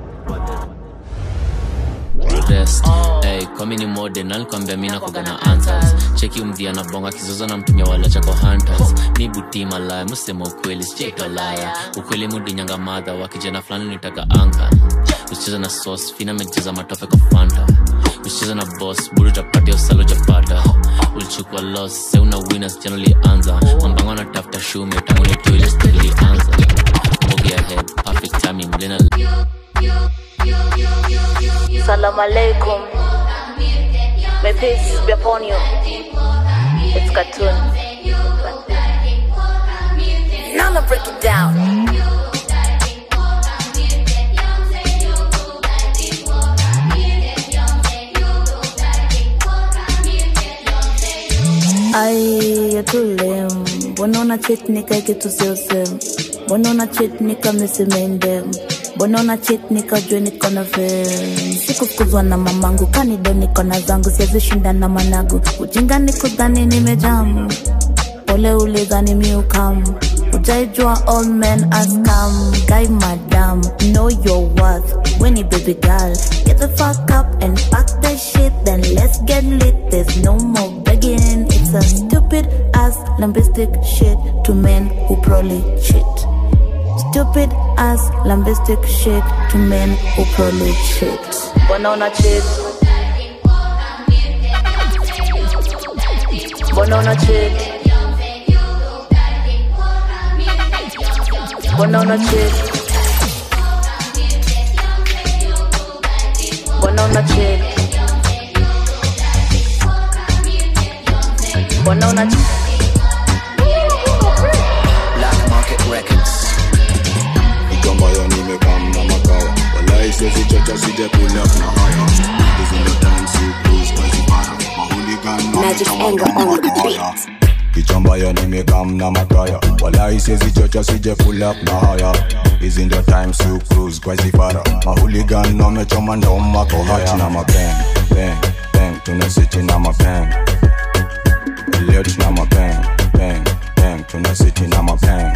rest hey, kwami ni mode nalikwambia mi nakuga na answers cheki mdhia na bonga kizoza na mtumia wala chako hunters mi buti malaya musema ukweli sijaitolaya ukweli mudinyanga madha wa kijana fulani nitaka anka usicheza na sauce fina mecheza matope kwa fanta usicheza na boss budi utapatia usalo japata ulichukua loss se una winners jana lianza mambango anatafuta shume tangu ni toilet ilianza mogi ahead perfect timing lena Salam alaikum. May peace be upon you. It's cartoon. Now I'ma break it down. Ai, tule mbona una cheat nika kitu sio same mbona una cheat nika misimende mbona una cheat nika jua niko na fame sikufukuzwa na mamangu kanido niko na zangu siwezi shinda na managu ujinga nikudhani nimejamu pole ulidhani miukamu ujaijua all men are scam guy madam know your worth when you baby girl get the fuck up and pack the shit then let's get lit there's no more begging it's a stupid ass lambistic shit to men who probably cheat stupid ass lambistic shit to men who probably cheat Mbona una cheat? Mbona una cheat? Mbona una cheat? Mbona una cheat? Mbona una cheat? Black Market Records. Nikambayo nimekam na makaya Walai siwezi chocha sije pull up na haya Hizi ndo times you cruise kwa zipara Mahooligan na Magic anger on the beat. Kichambaya nimekam na makaya Walai siwezi chocha sije pull up na haya Hizi ndo times you cruise kwa zipara Mahooligan wamechoma ndo mako haya na mapeng Bang, bang, tuna city na mapeng Elliot na mapeng Bang, bang, tuna city na mapeng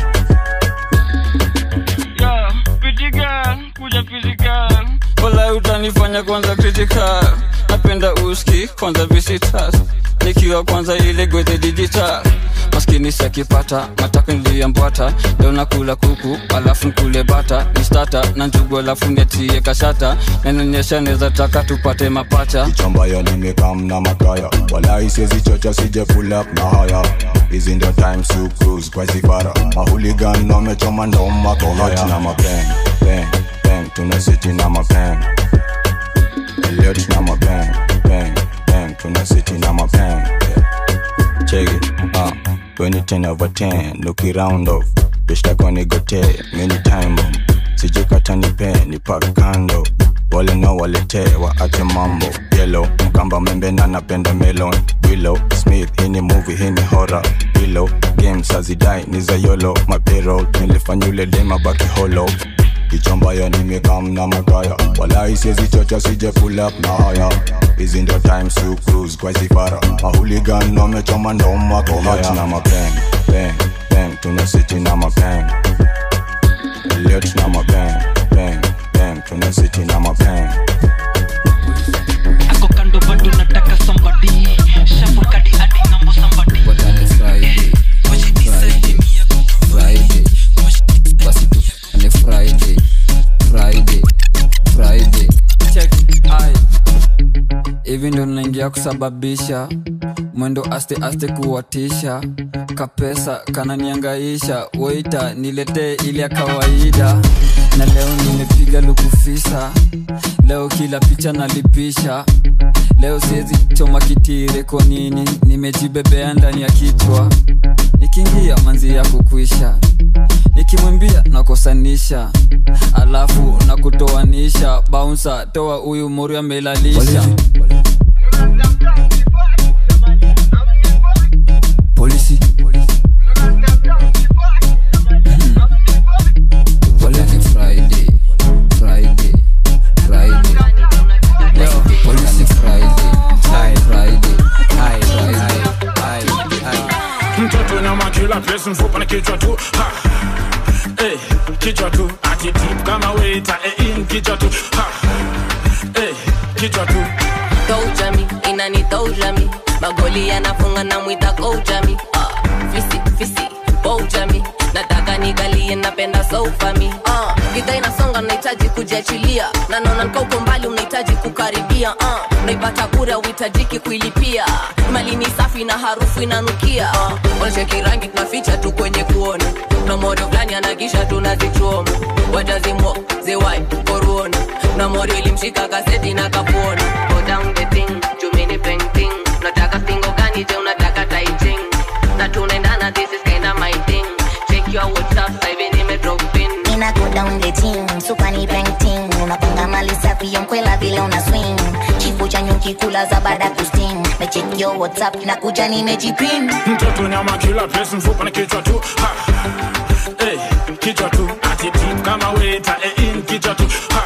Yeah, pretty girl, kuja physical wala utanifanya kwanza critical napenda uski kwanza visitas nikiwa kwanza ile gwethe digital maskini sakipata mataka niliyambwata leo nakula kuku alafu nkule bata ni stata na njugu alafu netie kashata nanonyesha neza taka tupate mapacha ambayo nimekam na makaya walai siwezi chocha sije pull up na haya hizi ndo times you cruise kwa zifara mahuligan wamechoma ndo mako haya na mapeng peng peng tuna city na mapeng Elliot na mapeng peng peng tuna city na mapeng check it uh 2010 over 10 look it round off bishtako nigote many time bomb sijikata nipe ni pak kando wale no waletee waache mambo yelo mkamba membe na napenda melon willow smith hii ni movie hii ni horror willow games hazidai ni za yolo mapero nilifanya ule dema baki holo kichombayo nimekam na magaya walai siezi chocha sije pull up na haya hizi ndo times you cruise kwa zifara mahuligan wamechoma ndo mako haya na mapeng peng peng tuna city na mapeng Elliot na mapeng peng peng tuna city na mapeng ako kando bado nataka somebody shuffle kadi hadi ngambo somebody Friday, Friday, Friday, basi tufanye Friday, Friday, Friday. Check, ai. hivi ndo naingia kusababisha mwendo aste aste kuwatisha kapesa kananiangaisha weita niletee ile ya kawaida na leo nimepiga lukufisa leo kila picha nalipisha leo siwezi choma kitire kwa nini nimejibebea ndani ya kichwa nikiingia manzi ya kukuisha nikimwimbia nakosanisha alafu na kutoanisha baunsa toa huyu muri amelalisha polisi Mhm. Wale ni Friday, Friday, Friday. Yo, polisi Friday, Friday, Friday, mtoto nyama kila place mfupa na kichwa tu ha. Eh, kichwa tu atitip kama weta eh, in kichwa tu ha. Eh, kichwa tu Toujami, inani toujami magoli yanafunga na mwita koujami uh, fisi fisi boujami nataka nigalie napenda soufami uh, gidha inasonga nahitaji kujiachilia na naona nkauko mbali unahitaji kukaribia uh, unaipata kura uhitajiki kuilipia mali ni safi na harufu inanukia uh, oncheki rangi tunaficha tu kwenye kuona na modo fulani anagisha tunazichoma watazimwa ziwai koruona na morio ilimshika kaseti na kapuona Go down the thing, jumini painting unataka singo gani je unataka taiting na tunaendana this is kinda my thing check your whatsapp sasa hivi nime drop in Ina go down the team, super ni painting Unapanga mali safi ya mkwela vile una swing Chifu cha nyuki kula za baada kusting Na check your whatsapp na kuja nimejipin mtoto nyama kila place mfupa na kichwa tu ha. Eh, kichwa tu atitip kama weta eh, in kichwa tu ha.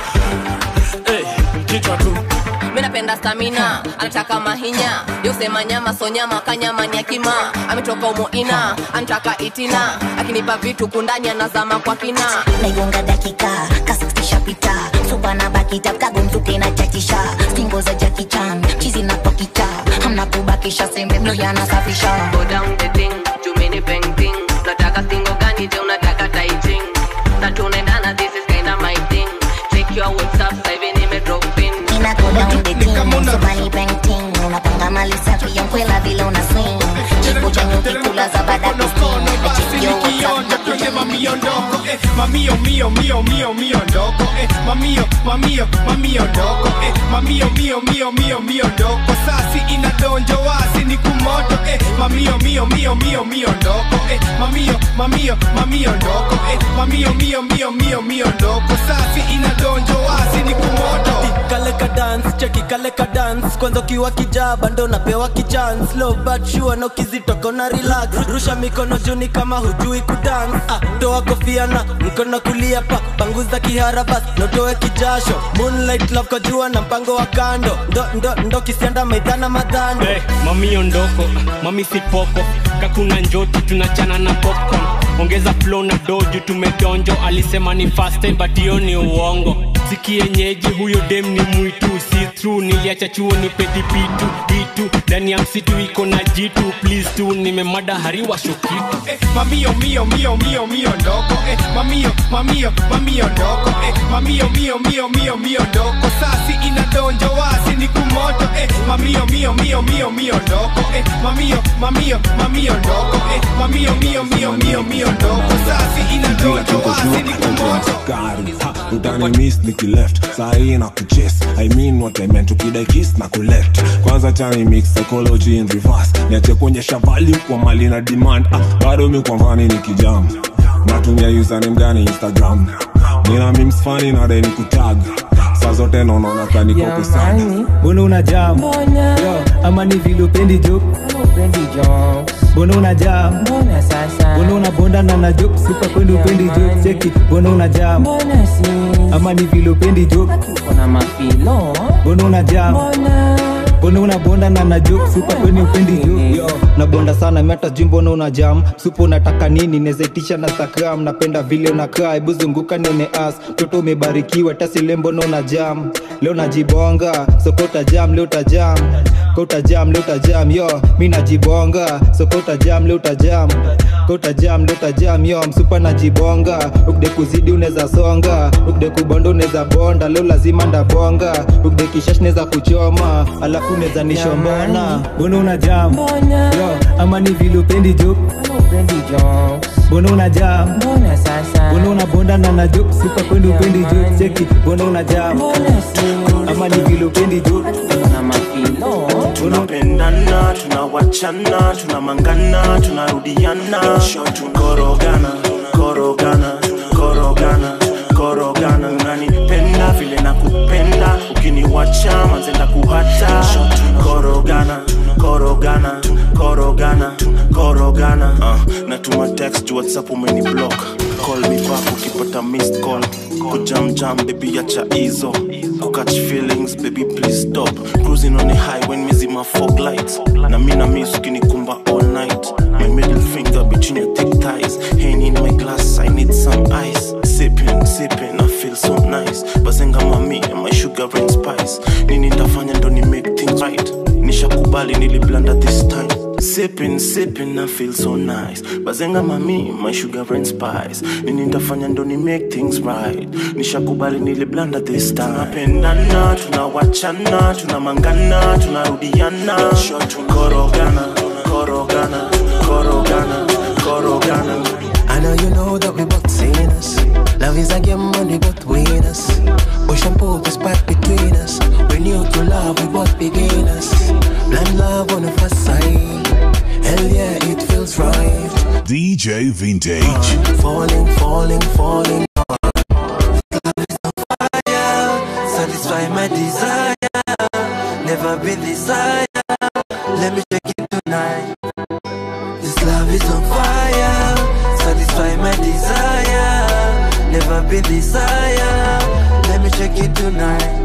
Eh, kichwa tu mi napenda stamina anataka mahinya yosema nyama so nyama kanyama ni akima ametoka umoina anataka itina akinipa vitu kundani anazama kwa kina naigonga dakika kasistishapita supa na bakita kagomzuke na chachisha stingo za jakichan chizi na pakita hamna kubakisha sembe mlo yanasafisha Go down the thing, jumini painting unataka singo gani je unataka taiting na tunaendana this is kinda my thing check your whatsapp sasa hivi nime drop in Ina go down the team, supa ni painting Unapanga mali safi ya mkwela vile una swing Chifu cha nyuki kula za baada kusting Na check your whatsapp na kuja mamiondoko eh, mamio mio mio mio mio ndoko eh, mamio mamio mamio ndoko eh, mamio mio mio mio mio ndoko sasi inadonjo wasi ni kumoto eh, mamio mio mio mio mio ndoko eh, mamio mamio mamio ndoko eh, mamio mio mio mio mio ndoko sasi inadonjo wasi ni kumoto kale ka dance cheki kale ka dance kwanza ukiwa kijaba ndo napewa kichance low but sure na ukizitoka na relax rusha mikono juni kama hujui kudance ah, toa kofia na mkono kulia pa panguza kihara bas notoe kijasho moonlight love kwa jua na mpango wa kando ndo ndo ndo kisianda maidhana madhando hey, mami ondoko mami sipoko kakuna njoti tunachana na popcorn ongeza flow na doju tumedonjo alisema ni fast time but hiyo ni uongo sikienyeji huyo dem ni mwitu si true niliacha chuo ni pedipitu itu ndani ya msitu iko na jitu please tu nimemada hariwa shokitu eh, mamio mio mio mio mio ndoko eh, mamio mamio mamio ndoko eh, mamio mio mio mio mio ndoko sasi inadonjo wasi ni kumoto eh, mamio mio mio mio mio ndoko eh, mamio mamio mamio ndoko eh, mamio mio mio mio mio ndoko sasi inadonjo wasi ni kumoto gari ha, utani miss nikileft sahii na kuchase i mean what i meant ukidai kiss na kuleft kwanza chani mix psychology in reverse niache kuonyesha value kwa mali na demand ah, bado mi kwa mfani ni kijam natumia username gani instagram nina memes fani na dai ni kutag saa zote naonaona kanikoko sana mbona una jam Yo, ama ni vile upendi jo mbona una jam mbona una bonda na na jok supa kwenda upendi jo cheki mbona una jam ama ni vile upendi jo mbona una jam mbona una bonda na na jok supa kwenda upendi jo Yo, na bonda sana meta juu mbona una jam supa unataka nini nezaitisha na instagram napenda vile unakaa hebu zunguka nione as mtoto umebarikiwa tasile mbona una jam leo najibonga sokota jam leo utajam kota jam leo utajam yo mi najibonga sokota jam leo utajam kota jam leo utajam yo msupa najibonga ukde kuzidi unaweza songa ukde kubonda unaweza bonda leo lazima ndabonga ukde kishash neza kuchoma alafu unaweza nishombona mbona una jam yo ama ni vile upendi jo mbona una jam mbona una bonda na na jok supa kwenda upendi jo cheki mbona una jam ama ni vile upendi jo tunapendana tunawachana tunamangana tunarudiana korogana korogana korogana korogana unanipenda vile nakupenda ukiniwacha manzenda kuhata korogana korogana korogana korogana uh, natuma text juu whatsapp umeni block call me back ukipata missed call kujamjam baby acha hizo kukatch feelings baby please stop cruising on a highway mezima fog lights na mi na miss ukinikumba all night my middle finger between your thick thighs Henny in my glass i need some ice sipping sipping i feel so nice bazenga mami and my sugar and spice nini ndafanya ndo ni make things right nishakubali niliblanda this time sipping sipping i feel so nice bazenga mami my sugar and spice nini ndafanya ndo ni make things right nishakubali niliblanda this time tunapendana tunawachana tunamangana tunarudiana korogana korogana korogana korogana I know you know that we both seen us. Love is a game and we both win us. Ocean poke is back between us. We knew to love, we both beginners. Blind love on the first sight. Hell yeah, it feels right. DJ Vintage. Falling, falling, falling. Love is on fire. Satisfy my desire. Never been this high. Let me check it tonight. This love is on fire. Satisfy my desire. Never been this higher. Let me check it tonight.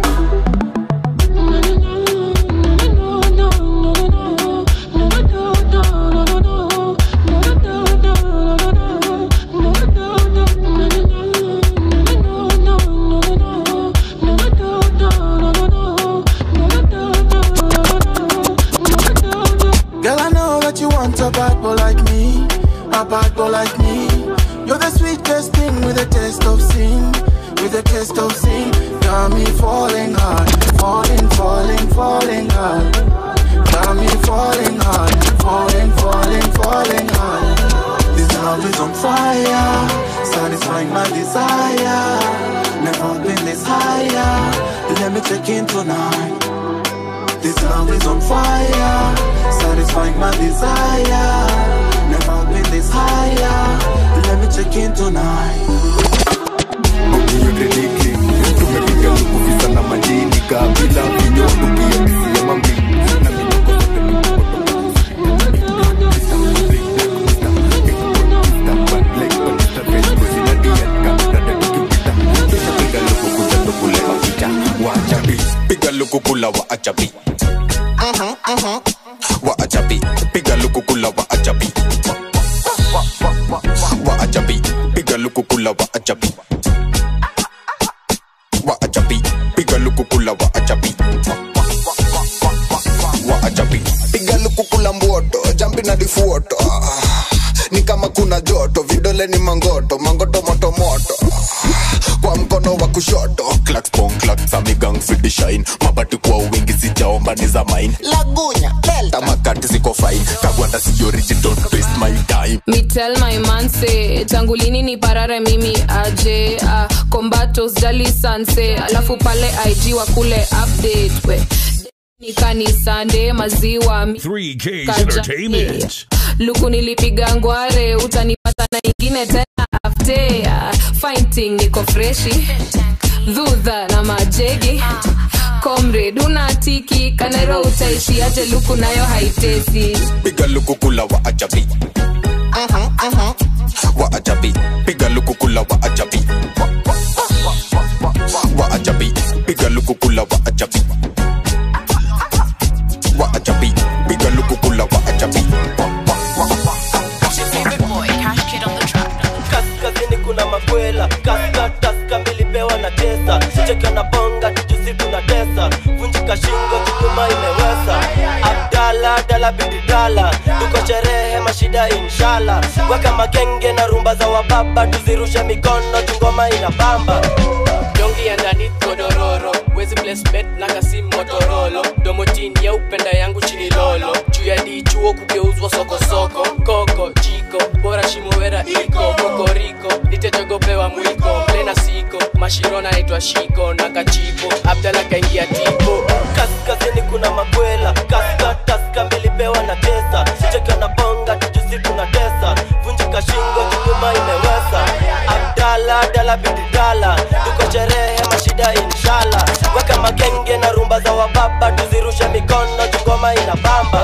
Girl, I know that you want a bad boy like me, a bad boy like me. You're the sweetest thing with a taste of sin, with a taste of sin. Got me falling hard, falling, falling, falling hard. Got me falling hard, falling, falling, falling hard. This love is on fire, satisfying my desire. Never been this higher. Let me check in tonight. This love is on fire, satisfying my desire. Never been this higher. Let me check in tonight. ukiyorediki tumepiga lukuvisa na majini kabila vinyodo kiakisia mambi na minoko zote piga luku kula wa achabi wa achabi piga luku kula wa achabi wa achabi piga luku kula wa achabi wa achabi piga luku kula wa achabi wa achabi piga lukukula mboto jambi na difuoto Ah, ni kama kuna joto vidole ni mangoto mangoto moto moto kwa mkono wa kushoto clacks pong clacks amigang fidi shine mabati kwa wingi sijaomba ni za mine lagunya tamakati ziko fine kagwanda si origin don't waste my time Me tell my man say tangu lini ni parare mimi aje uh, kombatos jali sanse alafu pale ig wa kule update we ni kanisande maziwa mi- 3K's Kaja- Entertainment. luku nilipiga ngware utanipata na ingine tena afte fighting niko freshi dhudha na majegi comrade unatiki kanero utaishi aje luku nayo haitesi piga luku kula wa achabi wa achabi piga luku kula wa achabi wa achabi piga luku kula wa achabi wa achabi piga luku kula wa achabi kaskazini kuna makwela kaskataska milipewa na tesa cheka na bonga tujusi tuna tesa vunjika shingo kinyuma imewesa abdala dala bididala tuko sherehe mashida inshala weka magenge na rumba za wababa tuzirushe mikono tungoma inabamba dongi ya ndani godororo wezi placement na kasi motorolo domo chini ya upenda yangu chini lolo juu ya dichuo kugeuzwa sokosoko koko jiko bora shimowera iko kokoriko nitejogopewa mwiko mlena siko mashirona naitwa shiko na kachipo abdala kaingia tipo kaskazini kuna makwela kaska taska milipewa na tesa cheka na bonga tujusi kuna tesa vunjika shingo jukuma imewesa abdala dala biti dala tuko sherehe mashida inshala weka magenge na rumba za wababa tuzirushe mikono jungoma ina bamba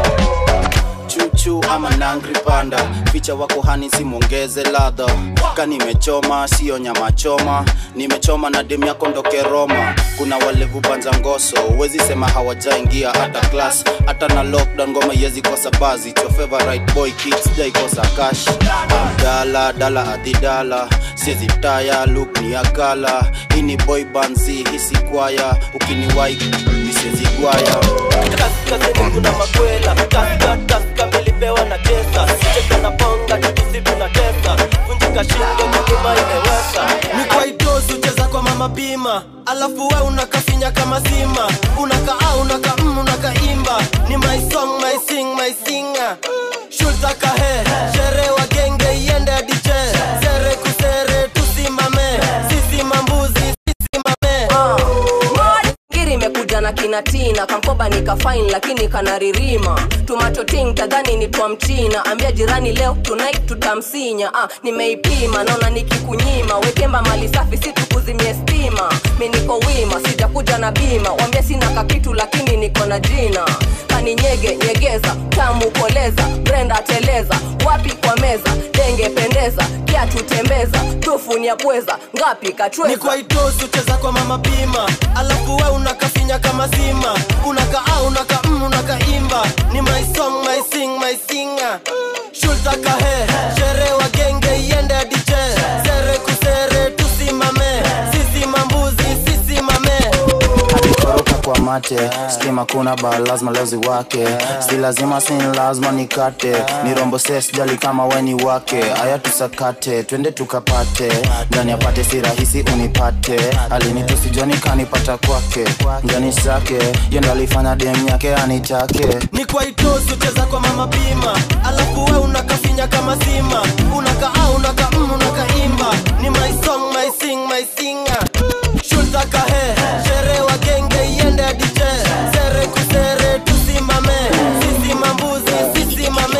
chuchu ama nangri panda ficha wako hani simwongeze ladha ka nimechoma sio nyama choma nimechoma na demu yako ndoke roma kuna walevu banza ngoso huwezi sema hawajaingia hata klas hata na lockdown ngoma yezi kosa bazi It's your favorite boy kids jaikosa kash dala dala adidala siezi taya luk ni akala hii ni boy banzi hisi kwaya ukiniwai misiezi gwaya kaskazini kuna makwela kaska taska milipewa na tesa cheka na bonga tujusi kuna tesa vunjika shingo jukuma imewesa ni kwa itosi ucheza kwa mama pima alafu we unakafinya kama sima unakaa unaka mm, unakaimba ni my song my sing my singer shulta kahe shere wa genge iende adiche sere kusere tusimame sisi mambuzi sisimame ngiri imekuja na kinatina kankoba nikafain lakini kanaririma tumatoting tadhani ni twa mchina ambia jirani leo tonight tutamsinya ah, nimeipima naona nikikunyima wekemba mali safi si tukuzimie stima mi niko wima sijakuja na bima wambia sina kakitu lakini niko na jina kaninyege nyegeza tamu koleza brenda teleza wapi kwa meza denge pendeza kiatu tembeza tufunia pweza ngapi kachweza ni kwa itosi ucheza kwa mama pima alafu we unakafinya kama sima unakaa unaka mm, unakaimba ni my song my sing my singer shulta kahe shere wa genge iende adiche sere kusere tusimame sisi mambuzi sisimame alikoroka kwa mate stima kuna ba lazima leo ziwake si lazima si lazima nikate ni rombo ses jali kama weni wake aya tusakate twende tukapate ndani apate si rahisi unipate alinitusijoni kanipata kwake ndani sake yendo alifanya dem yake anitake ni kwa itosi ucheza kwa mama pima alafu we unakafinya kama sima unakaa unaka mm, unakaimba ni my song my sing my singer shulta kahe shere wa genge iende adiche sere kusere tusimame sisi mambuzi sisimame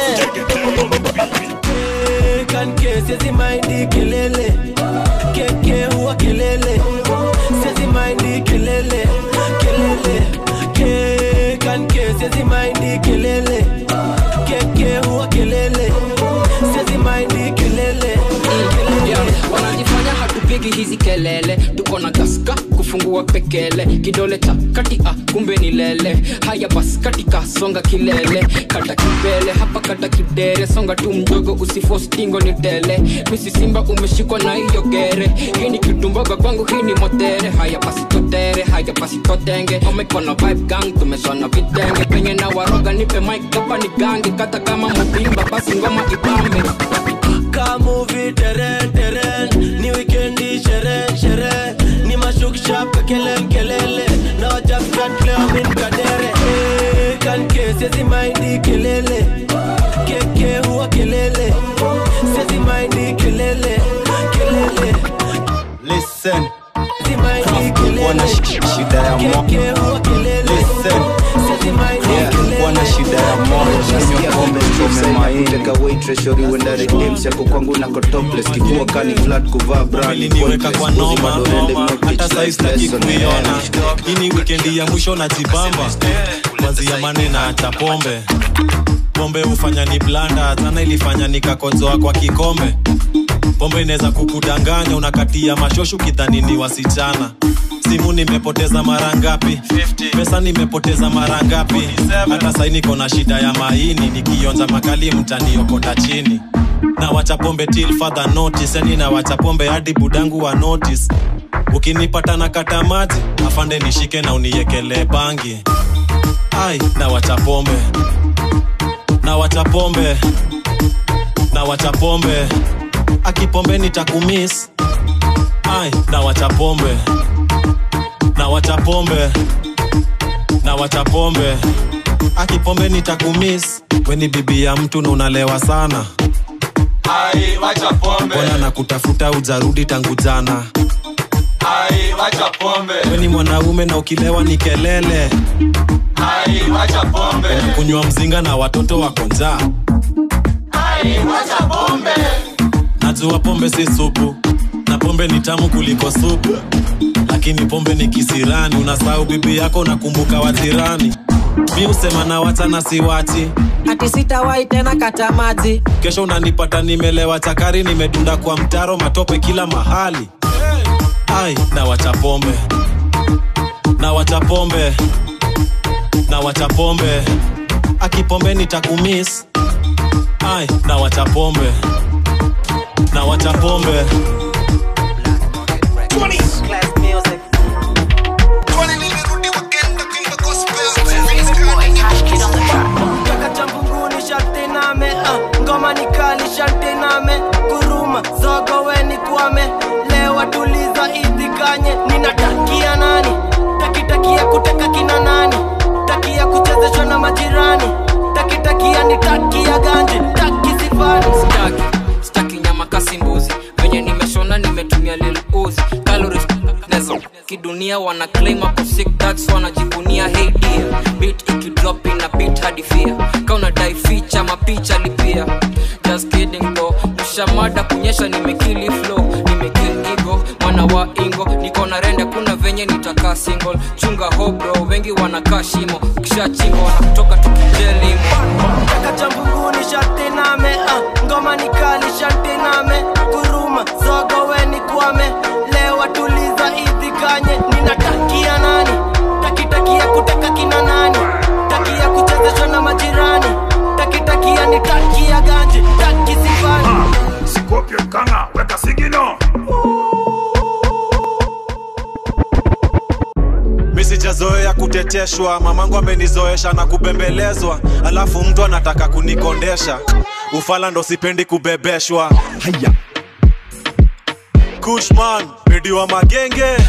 Eh, kanke siezi maindi kelele keke huwa kelele siezi maindi kelele kelele ke kanke siezi maindi kelele keke huwa kelele siezi maindi kelele Yeah, wanajifanya hatupigi hizi kelele tuko na gaska kufungua pekele kidole cha kati ah, kumbe ni lele haya bas katika songa kilele kata kipele hapa kata kidere songa tu mdogo usifostingo ni tele misi simba umeshikwa na hiyo gere hii ni kitumboga kwangu hii ni motere haya basi totere haya basi totenge omekona vibe gang tumeshona vitenge penye na waroga nipe mic hapa ni gange kata kama mubimba basi ngoma ibambe kamuvi teren teren ni wikendi sherehe sherehe ni mashukshap kelele kelele na wajafkatleamin kadere Eh, kanke siezi maindi kelele keke huwa kelele siezi maindi kelele kelele Listen. siezi maindi wana kelele sh- shida ya moyo keke huwa kelele Listen. siezi maindi Yeah, kelele wana shida ya moyo nasikia pombe chome maini waitreshori uenda redems yako kwangu nako topless kifua kani flat kuvaa brand niweka kwa noma hata sai sitaki kuiona hii ni wikendi ya mwisho na jibamba kwanzia manena hata pombe pombe hufanya ni blanda sana ilifanya nikakozoa kwa kikombe pombe inaweza kukudanganya unakatia mashoshu kidhani ni wasichana simu nimepoteza mara ngapi pesa nimepoteza mara ngapi hata sai niko na shida ya maini nikionja makali mtaniokota chini na wacha pombe till further notice yani na wacha pombe hadi budangu wa notice ukinipata na kata maji afande nishike na uniekelee bangi ai na wacha pombe na wacha pombe na wacha pombe akipombe nitakumis ai na wacha pombe na wacha pombe na wacha pombe akipombe nitakumis weni bibi ya mtu na unalewa sana Ai, wacha pombe. mbona na kutafuta ujarudi tangu jana Ai, wacha pombe. We ni mwanaume na ukilewa ni kelele. Ai, wacha pombe. Kunywa mzinga na watoto wako njaa. Ai, wacha pombe. Najua pombe si supu na pombe ni tamu kuliko supu, lakini pombe ni kisirani. Unasahau bibi yako, unakumbuka wajirani. Mi husema na wacha na siwachi ati sitawahi tena kata maji kesho unanipata nimelewa chakari nimedunda kwa mtaro matope kila mahali ai na wacha pombe na wacha pombe na wacha pombe akipombe nitakumis ai na wacha pombe na wacha pombe Kaka cha mbinguni sharti name uh, ngoma ni kali sharti name kuruma zogo weni kwame lewa tuliza idhikanye ninatakia nani takitakia kuteka kina nani takia kuchezeshwa na majirani takitakia ni takia ganje taki sifani staki staki nyama kasi mbuzi venye nimeshona nimetumia lil uzi calories nezo kidunia wana claim hapo sick that's wanajivunia hey dear beat ikidrop ina beat hadi fear kauna dai feature mapicha lipia just kidding bro mshamada kunyesha nimekili flow nimekill ego mwana wa ingo niko na rende kuna venye nitakaa single chunga ho bro wengi wanakaa shimo ukishachimba wanakutoka tukijelimo Kaka cha mbinguni sharti name uh, ngoma ni kali sharti name kuruma zogo weni kwame lewa tuliza idhikanye ninatakia nani takitakia kuteka kina nani takia kuchezeshwa na majirani takitakia ni takia ganje taki sifani Sikopye kanga, weka sigino. mi sijazoea kuteteshwa mamangu amenizoesha na kubembelezwa alafu mtu anataka kunikondesha ufala ndo sipendi kubebeshwa haya kushman medi wa magenge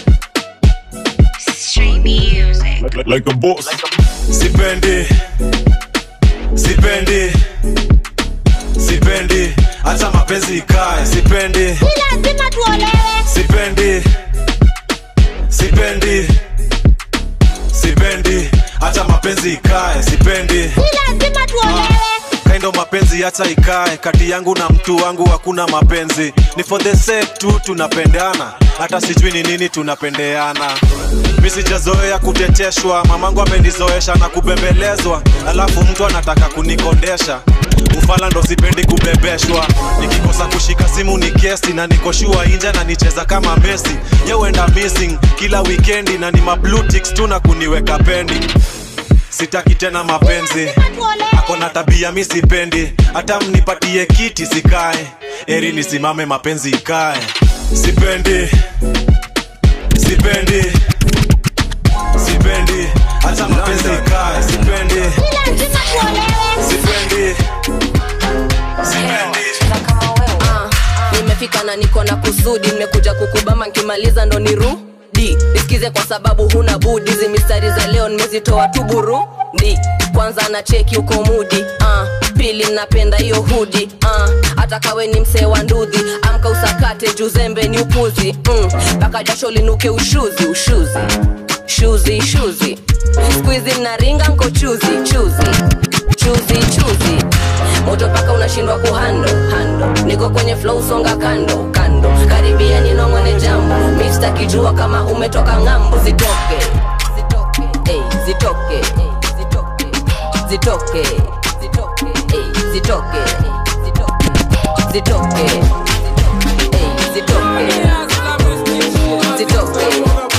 Like, like a boss. sipendi sipendi sipendi hata mapenzi ikae sipendi lazima tuolewe sipendi sipendi sipendi hata mapenzi ikae sipendi lazima tuolewe kaindo mapenzi hata ikae kati yangu na mtu wangu hakuna mapenzi ni for the sake tu tunapendana hata sijui ni nini tunapendeana mi sijazoea kuteteshwa mamangu amenizoesha na kubembelezwa alafu mtu anataka kunikondesha ufala ndo sipendi kubebeshwa nikikosa kushika simu ni kesi na nikoshua inja na nicheza kama mesi yeuenda missing kila wikendi na ni mablutix tu na kuniweka pendi sitaki tena mapenzi akona tabia mi sipendi hata mnipatie kiti sikae eri nisimame mapenzi ikae sipendi sipendi sipendi hata mapenzi ikae sipendi sipendi Ah, nimefika na niko na kusudi nimekuja kukubama nkimaliza ndo nirudi nisikize kwa sababu huna budi hizi mistari za leo nimezitoa tu burundi kwanza na cheki uko mudi ah, pili napenda hiyo hudi ah, hata kawe ni msee wa ndudhi amka usakate juzembe ni upuzi mpaka mm, jasho linuke ushuzi ushuzi shuzi shuzi skuizi mnaringa nko chuzi chuzi chuzi chuzi moto paka unashindwa kuhando hando niko kwenye flow songa kando kando karibia ninongone jambo mista kijua kama umetoka ng'ambo zitoke zitoke ey, zitoke zitoke zitoke ey, zitoke zitoke ey, zitoke zitoke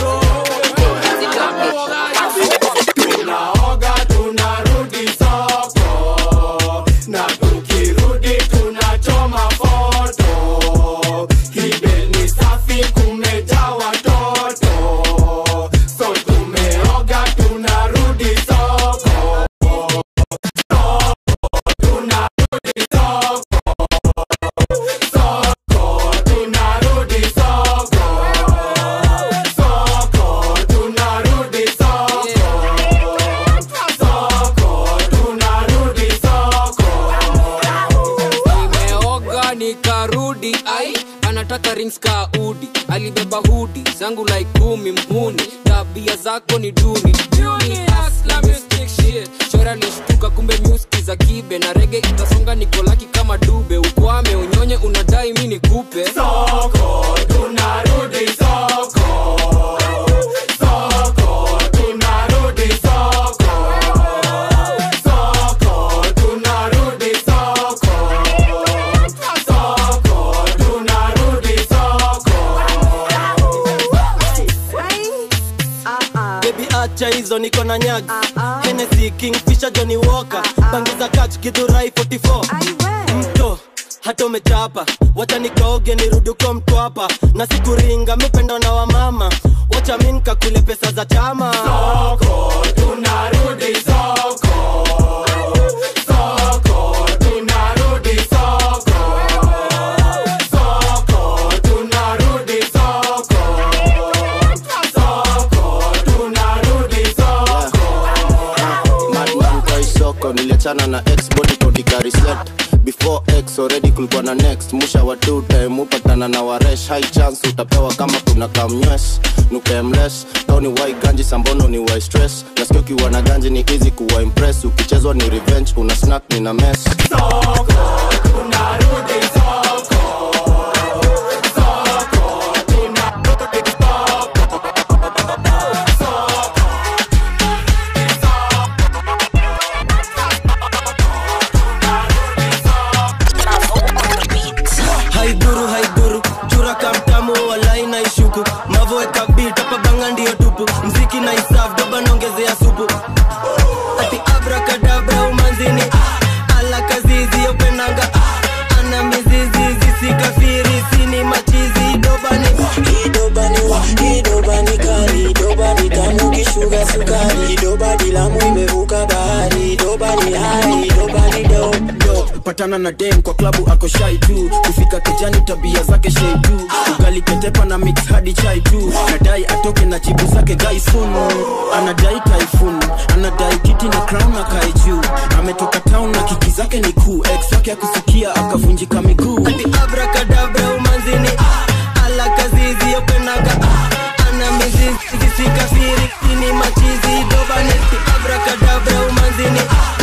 tunaoga tunarudi soko na tukirudi tunachoma foto kibe ni safi kumejaa watoto so tumeoga tunarudi soko tunarudi soko na rings ka udi alibeba hudi zangu like kumi mhuni tabia zako ni duni Duni, hustler, mystic shit. chora lishtuka kumbe nyuski za kibe na rege itasonga nikolaki kama dube ukwame unyonye unadai mi nikupe Soko, tunarudi soko. Soko, tunarudi soko. Soko, tunarudi soko. Soko, tunarudi soko. bebi acha hizo niko na nyag Hennessy, kingfisher johnny walker bangi za kach githurai 44 mto hata umechapa wacha nikaoge nirudi uko mtwapa na sikuringa mipendo na wamama wacha mi nikakule pesa za chama Soko, tunarudi soko. Soko, tunarudi soko. Soko, tunarudi soko. Soko, tunarudi soko. madman kwa isoko niliachana na ex body kodikari set before x already kulikuwa na next musha wa two time upatana na waresh high chance utapewa kama kuna kamnywes nukemles tao ni wai ganji sambono ni wai stress nasikia ukiwa na ganji ni easy kuwa impress ukichezwa ni revenge una snack ni na mess haiguru haiguru chura kamtamu walai na ishuku mavoeka bit hapa banga ndio tupu mziki na isaf doba naongezea supu ati abrakadabra umanzini ah, ala kazizi yopenanga ah, ana mizizi zisikafiri sini machizi dobani idobani wa idobani kali idobani tamu kishuga sukari idobani lamu imevuka bahari idobani hai idobani do Yo, patana na dem kwa klabu ako shai tu kufika kijani tabia zake shei tu ugali ketepa na mix hadi chai tu nadai atoke na jibu zake gaisun anadai typhoon anadai kiti na crown na kai juu ametoka town na kiki zake ni kuu ex wake akusikia akavunjika miguu ati abrakadabra umanzini ah, ala kazizi yopenaga ah, ana mizizi zisikafiri sini machizi dobani ati abrakadabra umanzini ah,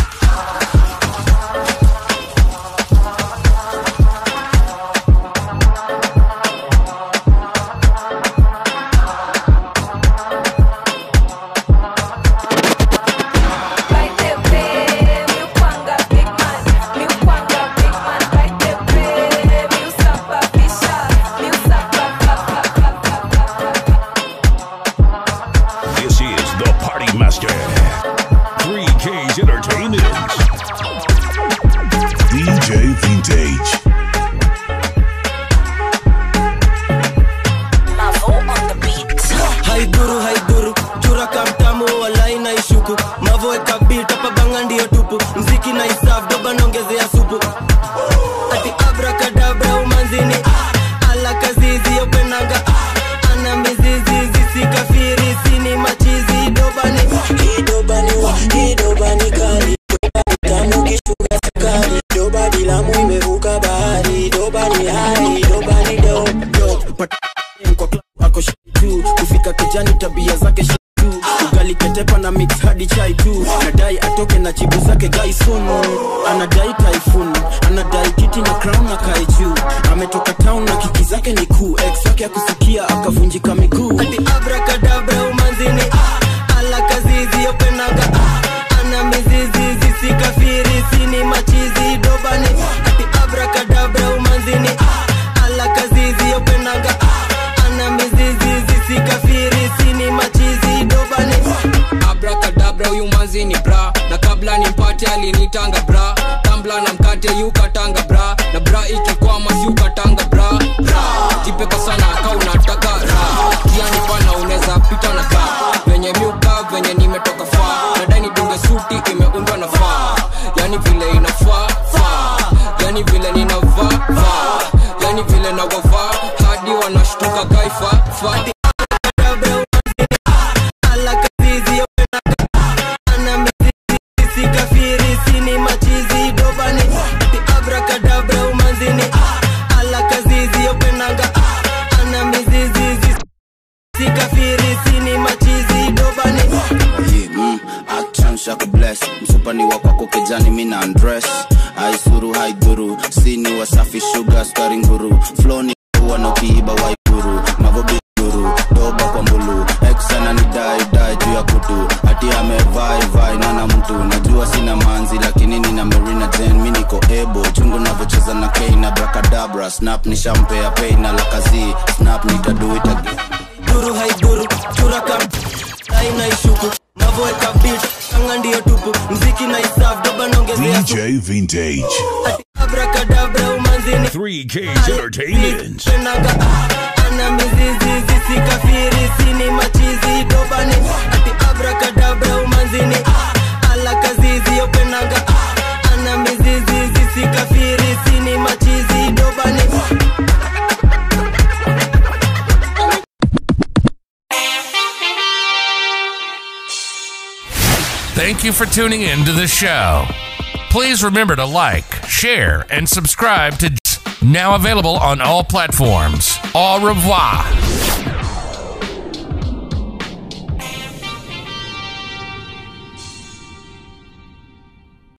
This is the Party Master. 3K's Entertainment. DJ Vintage. haiguru haiguru chura kamtamu walai na ishuku mavoeka bit hapa banga ndio tupu mziki na isaf doba naongezea supu ati abrakadabra umanzini ah, ala kazizi yopenanga ah, ana mizizi zisikafiri sini machizi dobani idobani wa idobani kali idobani tamu kishuga sukari idobani lamu imevuka bahari idobani hai idobani do Yo, patana na dem kwa klabu ako shai tu kufika kijani tabia zake shei tu ugali ketepa na mix hadi chai tu nadai atoke na jibu zake gaisun anadai typhoon anadai kiti na crown na kai juu ametoka town na kiki zake ni kuu ex wake akusikia akavunjika miguu ati abrakadabra umanzini ah, ala kazizi yopenaga ah, ana mizizi zisikafiri sini machizi dobani ati abrakadabra umanzini ah, ala kazizi yopenaga ah, ana mizizi zisikafiri sini machizi dobani abrakadabra huyu manzi ni bra na kabla nimpate alinitanga bra tambla na mkate yukatanga bra na bra ikikwama siukatanga bra bra jipeka sana ka unataka ra kiani pana unaweza pita na ka venye miuka venye nimetoka faa nadai nidunge suti imeundwa na faa yani vile inafaa faa yani vile ninavaa vaa yani vile nawavaa hadi wanashtuka kaifa faa ala kazizi yopenaga ah, ana mizizi zisikafiri sini machizi dobani ati abrakadabra umanzini ah, ala kazizi yopenaga ah, shaku bless msupani wa kwako kijani mina andres aisuru haidhuru sini wasafi shuga skari nguru floni huwa na ukiiba waiguru mavobiguru doba kwa mbulu eksana ni dai dai juu ya kutu hati amevai vai nana mtu najua sina manzi lakini nina marina jen mi niko ebo chungu navyocheza na kei na brakadabra snap ni shampea pei na lakazi snap nitaduita duru haiduru turakam aina ishuku navoeka bit anga ndiyo tupu mziki na isaf doba naongezea DJ Vintage. abrakadabra umanzini 3K's Entertainment. penaga ana mizizi zisikafiri sini machizi dobani ati abrakadabra umanzini ala kazizi yopenaga ana mizizi zisikafiri sini machizi dobani Thank you for tuning in to the show. Please remember to like, share, and subscribe to now available on all platforms. Au revoir.